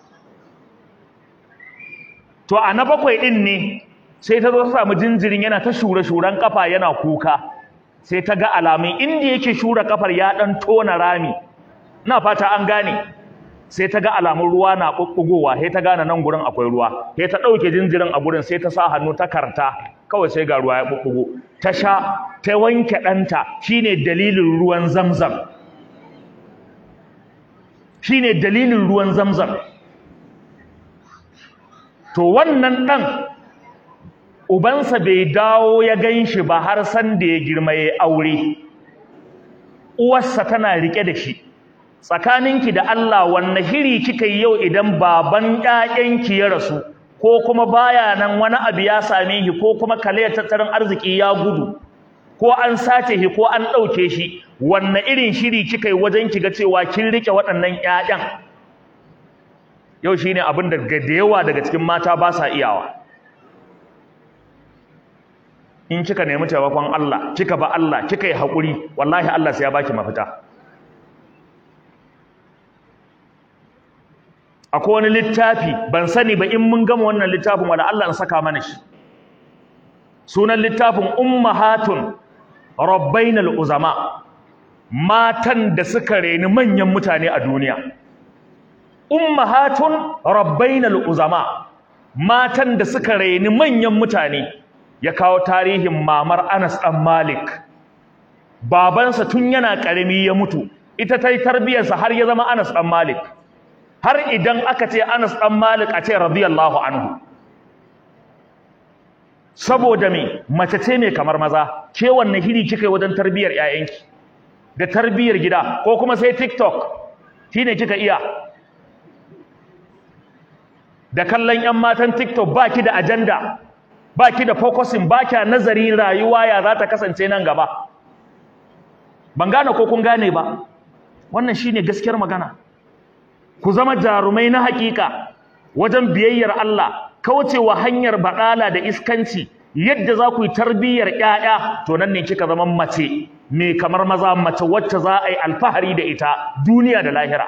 to a na bakwai din ne sai ta zo ta samu jinjirin yana ta shure shuren kafa yana kuka sai ta ga alamun inda yake shura kafar ya dan tona rami ina fata an gane sai ta ga alamun ruwa na bubbugowa sai ta gane nan gurin akwai ruwa sai ta dauke jinjirin a gurin sai ta sa hannu ta karta kawai sai ga ruwa ya bubbugo ta sha ta wanke ɗanta shine dalilin ruwan zamzam shine dalilin ruwan zamzam to wannan ɗan ubansa bai dawo ya gan shi ba har san da ya girma ya aure uwarsa tana rike da shi tsakaninki da Allah wanne shiri kika yi yau idan baban ƴaƴanki ya rasu ko kuma baya nan wani abu ya same shi ko kuma kalayar tattalin arziki ya gudu ko an sace shi ko an ɗauke shi wanne irin shiri kika yi wajen ki ga cewa kin rike waɗannan ƴaƴan yau shine abin da da yawa daga cikin mata ba sa iyawa in kika nemi taimakon Allah kika ba Allah kika yi haƙuri wallahi Allah sai ya baki mafita akwai wani littafi ban sani ba in mun gama wannan littafin wanda Allah in saka mana shi sunan littafin ummahatun rabbainal uzama matan da suka reni manyan mutane a duniya ummahatun rabbainal uzama matan da suka reni manyan mutane ya kawo tarihin mamar Anas dan Malik babansa tun yana karami ya mutu ita ta yi tarbiyarsa har ya zama Anas dan Malik har idan aka ce Anas dan Malik a ce radiyallahu anhu saboda me mace ce mai kamar maza ke wanne hiri kika yi wajen tarbiyar ƴaƴanki da tarbiyar gida ko kuma sai TikTok shine kika iya da kallon ƴan matan TikTok baki da agenda baki da focusing baki nazari rayuwa ya za ta kasance nan gaba ban gane ko kun gane ba wannan shine gaskiyar magana ku zama jarumai na hakika wajen biyayyar Allah kaucewa hanyar baɗala da iskanci yadda za ku yi tarbiyyar ƴaƴa to nan ne kika zama mace me kamar maza mace wacce za a yi alfahari da ita duniya da lahira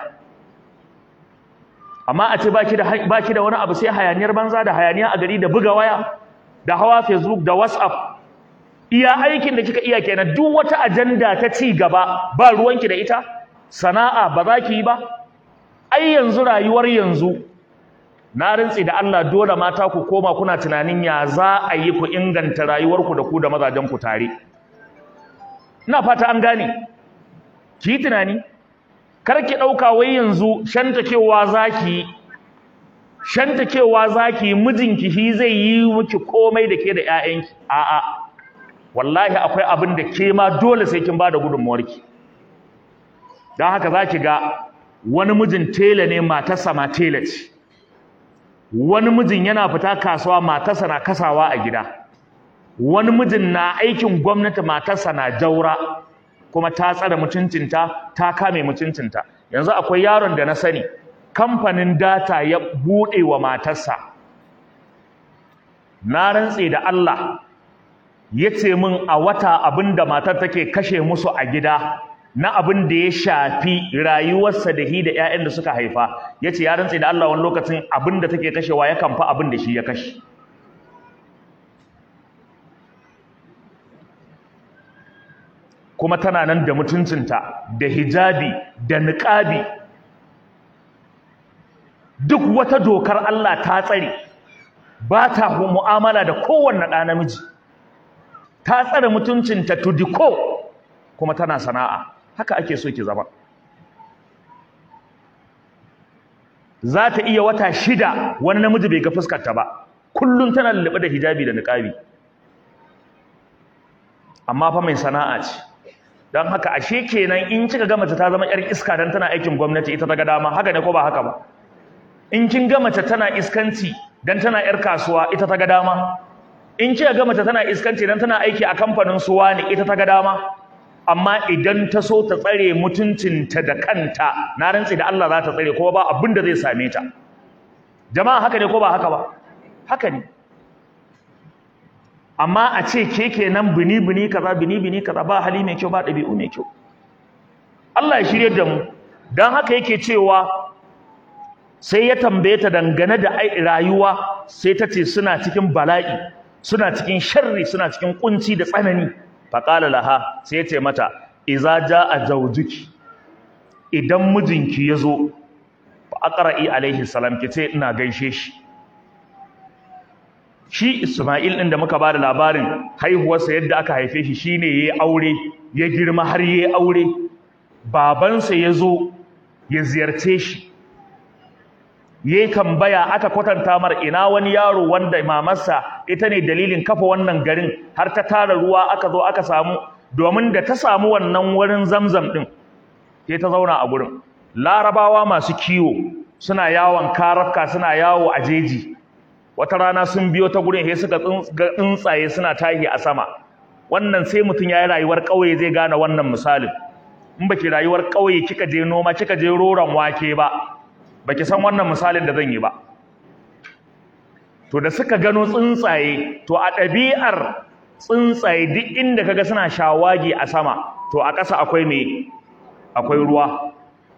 amma a ce baki da baki da wani abu sai hayaniyar banza da hayaniya a gari da buga waya da hawa Facebook da WhatsApp iya aikin da kika iya kenan duk wata ajanda ta ci gaba ba ruwanki da ita sana'a ba za ki yi ba ai yanzu rayuwar yanzu na rintsi da Allah dole mata ku koma kuna tunanin ya za a yi ku inganta rayuwarku da ku da mazajen ku tare ina fata an gane ki yi tunani kar ki ɗauka wai yanzu shantakewa zaki shantakewa zaki mijinki shi zai yi miki komai da ke da ƴaƴanki a'a wallahi akwai abin da ke ma dole sai kin bada gudunmuwarki don haka zaki ga wani mijin tela ne matarsa ma tela ce wani mijin yana fita kasuwa matarsa na kasawa a gida wani mijin na aikin gwamnati matarsa na jaura kuma ta tsare mutuncinta ta kame mutuncinta yanzu akwai yaron da na sani kamfanin data ya buɗe wa matarsa na rantse da Allah ya ce min a wata abin da matar take kashe musu a gida na abin da ya shafi rayuwarsa da hi da 'ya'yan da suka haifa ya ce ya rantse da Allah wani lokacin abin da take kashewa ya kamfa abin da shi ya kashe kuma tana nan da mutuncinta da hijabi da niƙabi duk wata dokar Allah ta tsare ba ta mu'amala da kowanne ɗa namiji ta tsare mutuncinta to diko kuma tana sana'a haka ake so ki zama za ta iya wata shida wani namiji bai ga fuskarta ba kullum tana lullube da hijabi da niƙabi amma fa mai sana'a ce don haka ashe kenan in kika ga mace ta zama yar iska dan tana aikin gwamnati ita ta ga dama haka ne ko ba haka ba in kin ga mace tana iskanci dan tana yar kasuwa ita ta ga dama in kika ga mace tana iskanci dan tana aiki a kamfanin suwa ne ita ta ga dama amma idan ta so ta tsare mutuncinta da kanta na rantsi da Allah za ta tsare kuma ba abin da zai same ta jama'a haka ne ko ba haka ba haka ne amma a ce ke kenan bini bini kaza bini bini kaza ba hali mai kyau ba ɗabi'u mai kyau Allah ya shirye da mu dan haka yake cewa sai ya tambaye ta dangane da rayuwa sai ta ce suna cikin bala'i suna cikin sharri suna cikin kunci da tsanani faqala laha sai ya ce mata idza jaa zawjuki idan mijinki yazo fa aqra'i alaihi salam kice ina gaishe shi shi Isma'il ɗin da muka ba da labarin haihuwarsa yadda aka haife shi shine yayi aure ya girma har yayi aure babansa ya zo ya ziyarce shi yayi tambaya aka kwatanta mar ina wani yaro wanda mamarsa ita ne dalilin kafa wannan garin har ta tara ruwa aka zo aka samu domin da ta samu wannan wurin zamzam ɗin sai ta zauna a gurin larabawa masu kiwo suna yawon karafka suna yawo a jeji wata rana sun biyo ta gurin sai suka ga tsuntsaye suna tahi a sama wannan sai mutum ya yi rayuwar ƙauye zai gane wannan misalin in baki rayuwar ƙauye kika je noma kika je roron wake ba baki san wannan misalin da zan yi ba to da suka gano tsuntsaye to a ɗabi'ar tsuntsaye duk inda kaga suna shawagi a sama to a ƙasa akwai me akwai ruwa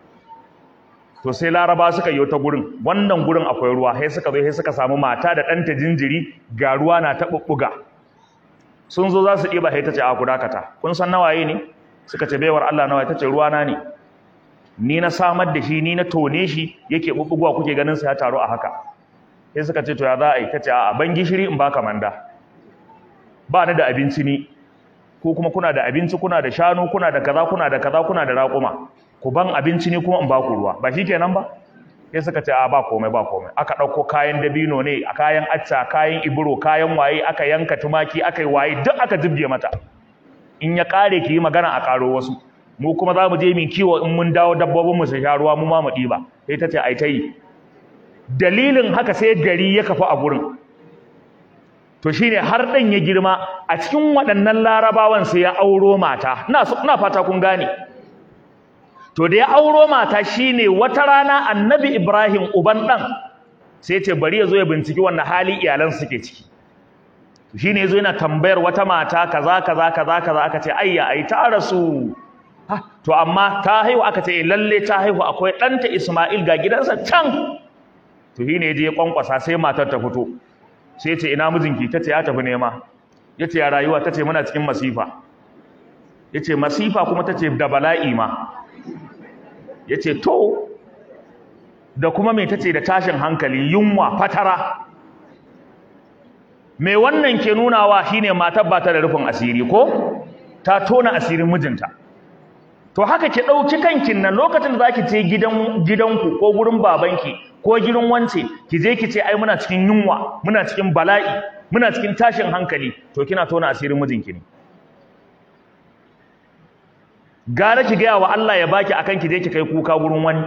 to sai laraba suka yi ta gurin wannan gurin akwai ruwa sai suka zo sai suka samu mata da ɗanta jinjiri ga ruwa na ta ɓuɓɓuga sun zo za su ɗiba sai ta ce a ku dakata kun san nawaye ne suka ce baiwar Allah nawaye ta ce ruwa na ne ni na samar da shi ni na tone shi yake ɓuɓɓugowa kuke ganin sa ya taru a haka sai suka ce to ya za a yi ta ce a ban gishiri in baka manda ba ni da abinci ni ko kuma kuna da abinci kuna da shanu kuna da kaza kuna da kaza kuna da raƙuma ku ban abinci ne kuma in ba ku ruwa ba shikenan ba sai suka ce a ba komai ba komai aka ɗauko kayan dabino ne a kayan acca kayan iburo kayan waye aka yanka tumaki aka yi waye duk aka jibge mata in ya ƙare ki yi magana a ƙaro wasu mu kuma za mu je min kiwo in mun dawo dabbobin mu su sha ruwa mu ma mu ɗiba sai ta ce ai ta yi dalilin haka sai gari ya kafa a gurin to shine har ɗan ya girma a cikin waɗannan larabawan sai ya auro mata ina fata kun gane to da ya auro mata shine wata rana annabi Ibrahim uban dan sai ce bari ya zo ya binciki wannan hali iyalan suke ciki shine yazo yana tambayar wata mata kaza kaza kaza kaza aka ce ayya ai ta rasu to amma ta haihu aka ce lalle ta haihu akwai ɗanta Isma'il ga gidansa can to shine yaje ya kwankwasa sai matar ta fito sai ce ina mijinki tace ya tafi nema yace ya rayuwa tace muna cikin masifa yace masifa kuma tace da bala'i ma ya ce to da kuma mai tace da tashin hankali yunwa fatara mai wannan ke nunawa shine matar ba ta da rufin asiri ko ta tona asirin mijinta to haka ki ɗauki kankin nan lokacin da zaki je gidan gidanku ko gurin babanki ko gidan wance ki je ki ce ai muna cikin yunwa muna cikin bala'i muna cikin tashin hankali to kina tona asirin mijinki ne gara ki gaya wa Allah ya baki akan ki je ki kai kuka gurin wani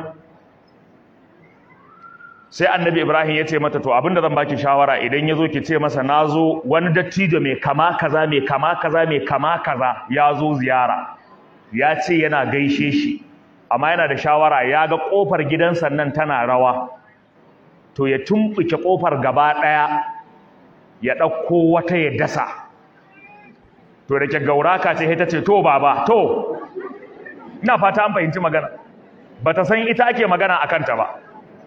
sai annabi Ibrahim ya ce mata to abinda zan baki shawara idan yazo ki ce masa nazo wani dattijo mai kama kaza mai kama kaza mai kama kaza ya zo ziyara ya ce yana gaishe shi amma yana da shawara ya ga kofar gidansa nan tana rawa to ya tumbuke kofar gaba daya ya dauko wata ya dasa to da ke gauraka ce sai ta ce to baba to ina fata an fahimci magana bata san ita ake magana akan ta ba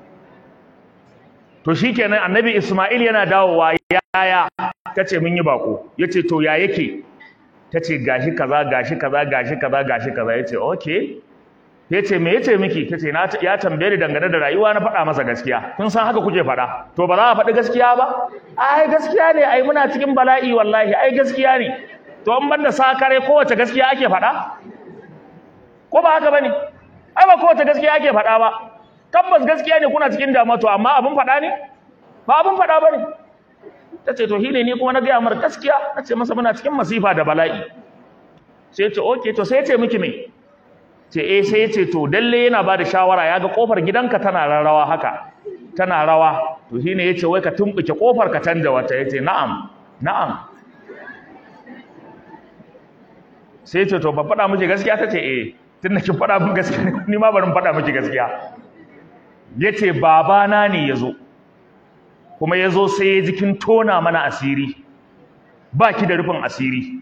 to shikenan annabi Isma'il yana dawowa yaya tace mun yi bako yace to ya yake tace gashi kaza gashi kaza gashi kaza gashi kaza yace okay yace me yace miki tace na ya tambaye ni dangane da rayuwa na faɗa masa gaskiya kun san haka kuke faɗa to ba za a faɗi gaskiya ba ai gaskiya ne ai muna cikin bala'i wallahi ai gaskiya ne to an banda sakare kowace gaskiya ake faɗa ko ba haka bane ai ba kowace gaskiya ake faɗa ba tabbas gaskiya ne kuna cikin damuwa to amma abin faɗa ne ba abin faɗa ba ne ta ce to hile ni kuma na gaya mar gaskiya na ce masa muna cikin masifa da bala'i sai ya ce ok to sai ya ce miki me ce eh sai ya ce to dalle yana ba da shawara ya ga kofar gidanka tana rarrawa haka tana rawa to shine ya ce wai ka tumɓuke kofar ka canja wata ya ce na'am na'am sai ya ce to ba faɗa miki gaskiya ta ce eh tun da kin faɗa min gaskiya ni ma bari faɗa miki gaskiya ya ce babana ne ya zo kuma ya zo sai ya ji kin tona mana asiri ba ki da rufin asiri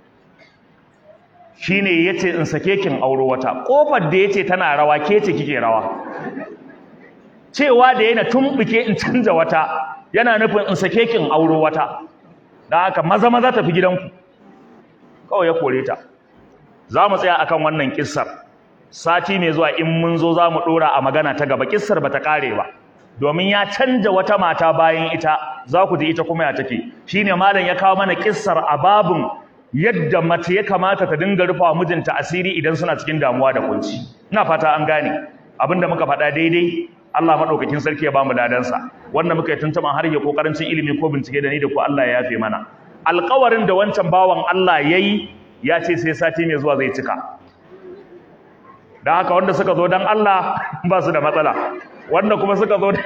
shi ne ya ce in sake kin auro wata ƙofar da ya ce tana rawa ke ce kike rawa cewa da yana tumɓuke in canza wata yana nufin in sake kin auro wata don haka maza maza tafi gidanku kawai ya kore ta za mu tsaya akan wannan kissar sati mai zuwa in mun zo za mu ɗora a magana ta gaba kissar ba ta ƙare ba domin ya canja wata mata bayan ita za ku ji ita kuma ya take shine malam ya kawo mana kissar a babun yadda mace ya kamata ta dinga rufa mijinta asiri idan suna cikin damuwa da kunci ina fata an gane abinda muka faɗa daidai Allah madaukakin sarki ya bamu ladansa wanda muka yi tuntuban har ya kokarin ilimi ko bincike da ni da ku Allah ya yafe mana alƙawarin da wancan bawan Allah yayi ya ce sai sati mai zuwa zai cika da haka wanda suka zo don Allah ba su da matsala wanda kuma suka zo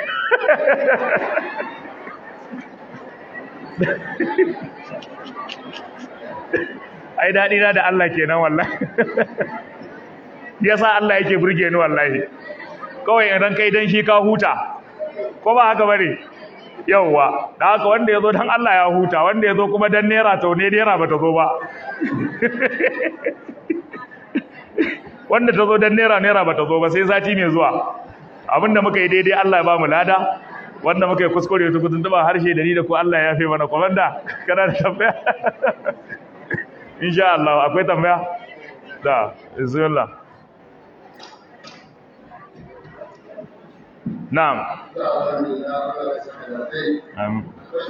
ai daɗi na da Allah kenan wallahi yasa Allah yake burge ni wallahi kawai idan kai dan shi ka huta ko ba haka bane yawwa da haka wanda yazo dan Allah ya huta wanda yazo kuma dan naira to ne naira bata zo ba wanda ta zo dan naira naira bata zo ba sai sati mai zuwa abinda muka yi daidai Allah ya ba mu lada wanda muka yi kuskure ta gudun tuba harshe da ni da ku Allah ya yafe mana komanda kana da tambaya insha Allah akwai tambaya da bismillah na'am um,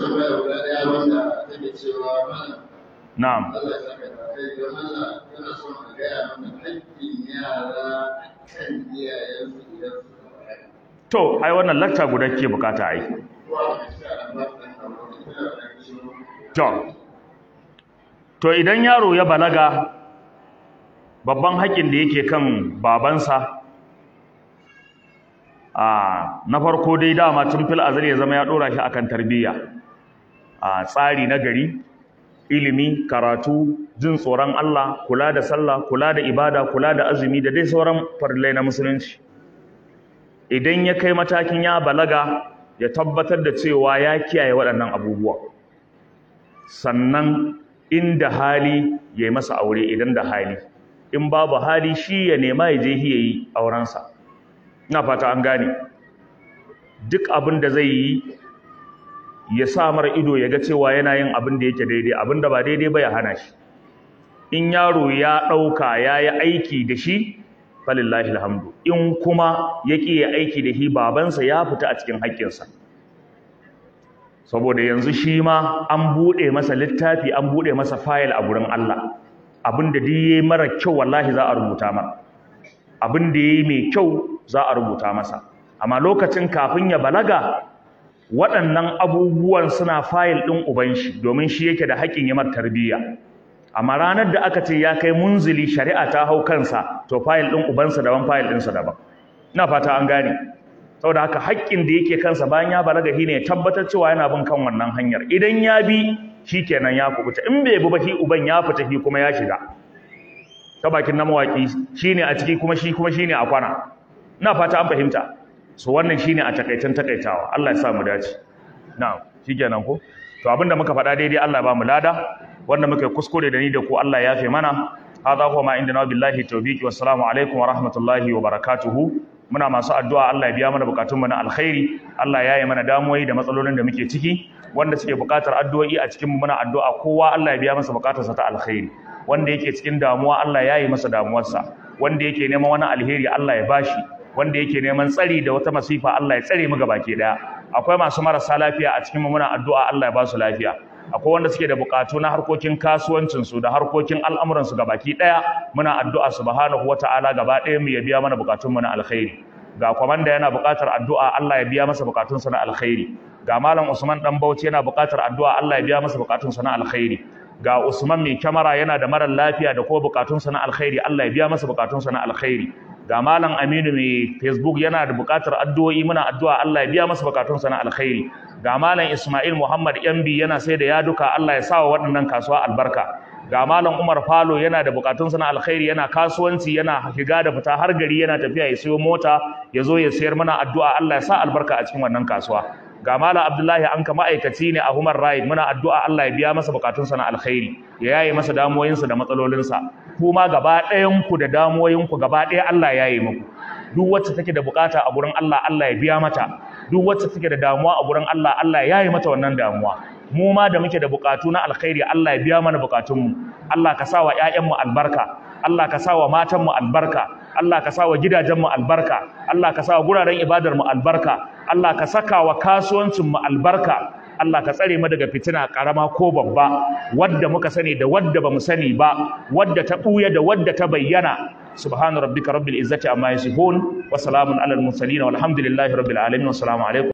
na'am Allah ya saka da kai don Allah yana son a gaya mana haƙƙin yara kan iyayensu idan suka balaga. to ai wannan lakta guda ke bukata ai Wa insha Allah dan Allah ya saka to to idan yaro ya balaga babban haƙƙin da yake kan babansa a na farko dai dama tun fil azali ya zama ya dora shi akan tarbiyya a tsari na gari ilimi karatu jin tsoron Allah kula da sallah kula da ibada kula da azumi da dai sauran farillai na musulunci idan ya kai matakin ya balaga ya tabbatar da cewa ya kiyaye waɗannan abubuwa sannan inda hali ya yi masa aure idan da hali in babu hali shi ya nema ya je ya yi aurensa ina fata an gane duk abin da zai yi ya sa mara ido ya ga cewa yana yin abin da yake daidai abin da ba daidai ba ya hana shi in yaro ya ɗauka ya yi aiki da shi falillahi alhamdu in kuma ya ƙi ya aiki da shi babansa ya fita a cikin haƙƙinsa saboda yanzu shi ma an buɗe masa littafi an buɗe masa fayil a gurin Allah abin da duk yayi mara kyau wallahi za a rubuta masa abin da yayi mai kyau za a rubuta masa amma lokacin kafin ya balaga waɗannan abubuwan suna fayil ɗin uban shi domin shi yake da haƙƙin yi tarbiyya amma ranar da aka ce ya kai munzili shari'a ta hau kansa to fayil ɗin ubansa daban fayil ɗinsa daban ina fata an gane saboda haka haƙƙin da yake kansa bayan ya balaga shi ne tabbatar cewa yana bin kan wannan hanyar idan ya bi shi kenan ya kubuta in bai bi ba shi uban ya fita shi kuma ya shiga ta bakin na mawaƙi shi ne a ciki kuma shi kuma shi ne a kwana ina fata an fahimta so wannan shi ne a takaitan takaitawa Allah ya sa mu dace na shi kenan ko to abinda muka faɗa daidai Allah ya ba mu lada wanda muka kuskure da ni da ku Allah ya yafe mana hadha huwa ma indana billahi tawfiqi wassalamu alaikum wa rahmatullahi wa barakatuhu muna masu addu'a Allah ya biya mana bukatunmu na alkhairi Allah ya yi mana damuwoyi da matsalolin da muke ciki wanda suke bukatar addu'o'i a cikin mu muna addu'a kowa Allah ya biya masa bukatarsa ta alkhairi wanda yake cikin damuwa Allah ya yi masa damuwarsa wanda yake neman wani alheri Allah ya bashi wanda yake neman tsari da wata masifa Allah ya tsare mu gabaki daya akwai masu marasa lafiya a cikin mu muna addu'a Allah ya ba su lafiya akwai wanda suke da bukatu na harkokin kasuwancinsu da harkokin al'amuransu ga baki ɗaya muna addu'a subhanahu wata'ala gaba ɗaya mu ya biya mana bukatunmu na alkhairi ga kwamanda yana bukatar addu'a Allah ya biya masa bukatunsa na alkhairi ga malam Usman dan Bauchi yana bukatar addu'a Allah ya biya masa bukatunsa na alkhairi ga Usman mai kyamara yana da marar lafiya da kuma bukatunsa na alkhairi Allah ya biya masa bukatunsa na alkhairi ga malam Aminu mai Facebook yana da bukatar addu'o'i muna addu'a Allah ya biya masa bukatunsa na alkhairi ga malam Ismail Muhammad Yambi yana sai da yaduka Allah ya sawa waɗannan kasuwa albarka ga malam Umar Falo yana da bukatunsa na alkhairi yana kasuwanci yana shiga da fita har gari yana tafiya ya sayo mota ya zo ya sayar mana addu'a Allah ya sa albarka a cikin wannan kasuwa ga malam Abdullahi Anka ma'aikaci ne a Human Right muna addu'a Allah ya biya masa bukatunsa na alkhairi ya yaye masa damuwoyinsa da matsalolinsa kuma gaba ɗayan ku da damuwoyinku gaba ɗaya Allah ya yaye muku duk wacce take da bukata a gurin Allah Allah ya biya mata duk wacce take da damuwa a gurin Allah Allah ya yi mata wannan damuwa mu ma da muke da bukatu na alkhairi Allah ya biya mana bukatunmu Allah ka sa wa ƴaƴanmu albarka Allah ka sa wa matanmu albarka Allah ka sa wa gidajenmu albarka Allah ka sa wa guraren ibadarmu albarka Allah ka saka wa kasuwancinmu albarka Allah ka tsare mu daga fitina karama ko babba wadda muka sani da wadda bamu sani ba wadda ta buya da wadda ta bayyana subhana rabbika rabbil izzati amma yasifun wa salamun alal mursalin walhamdulillahi rabbil alamin wa assalamu alaikum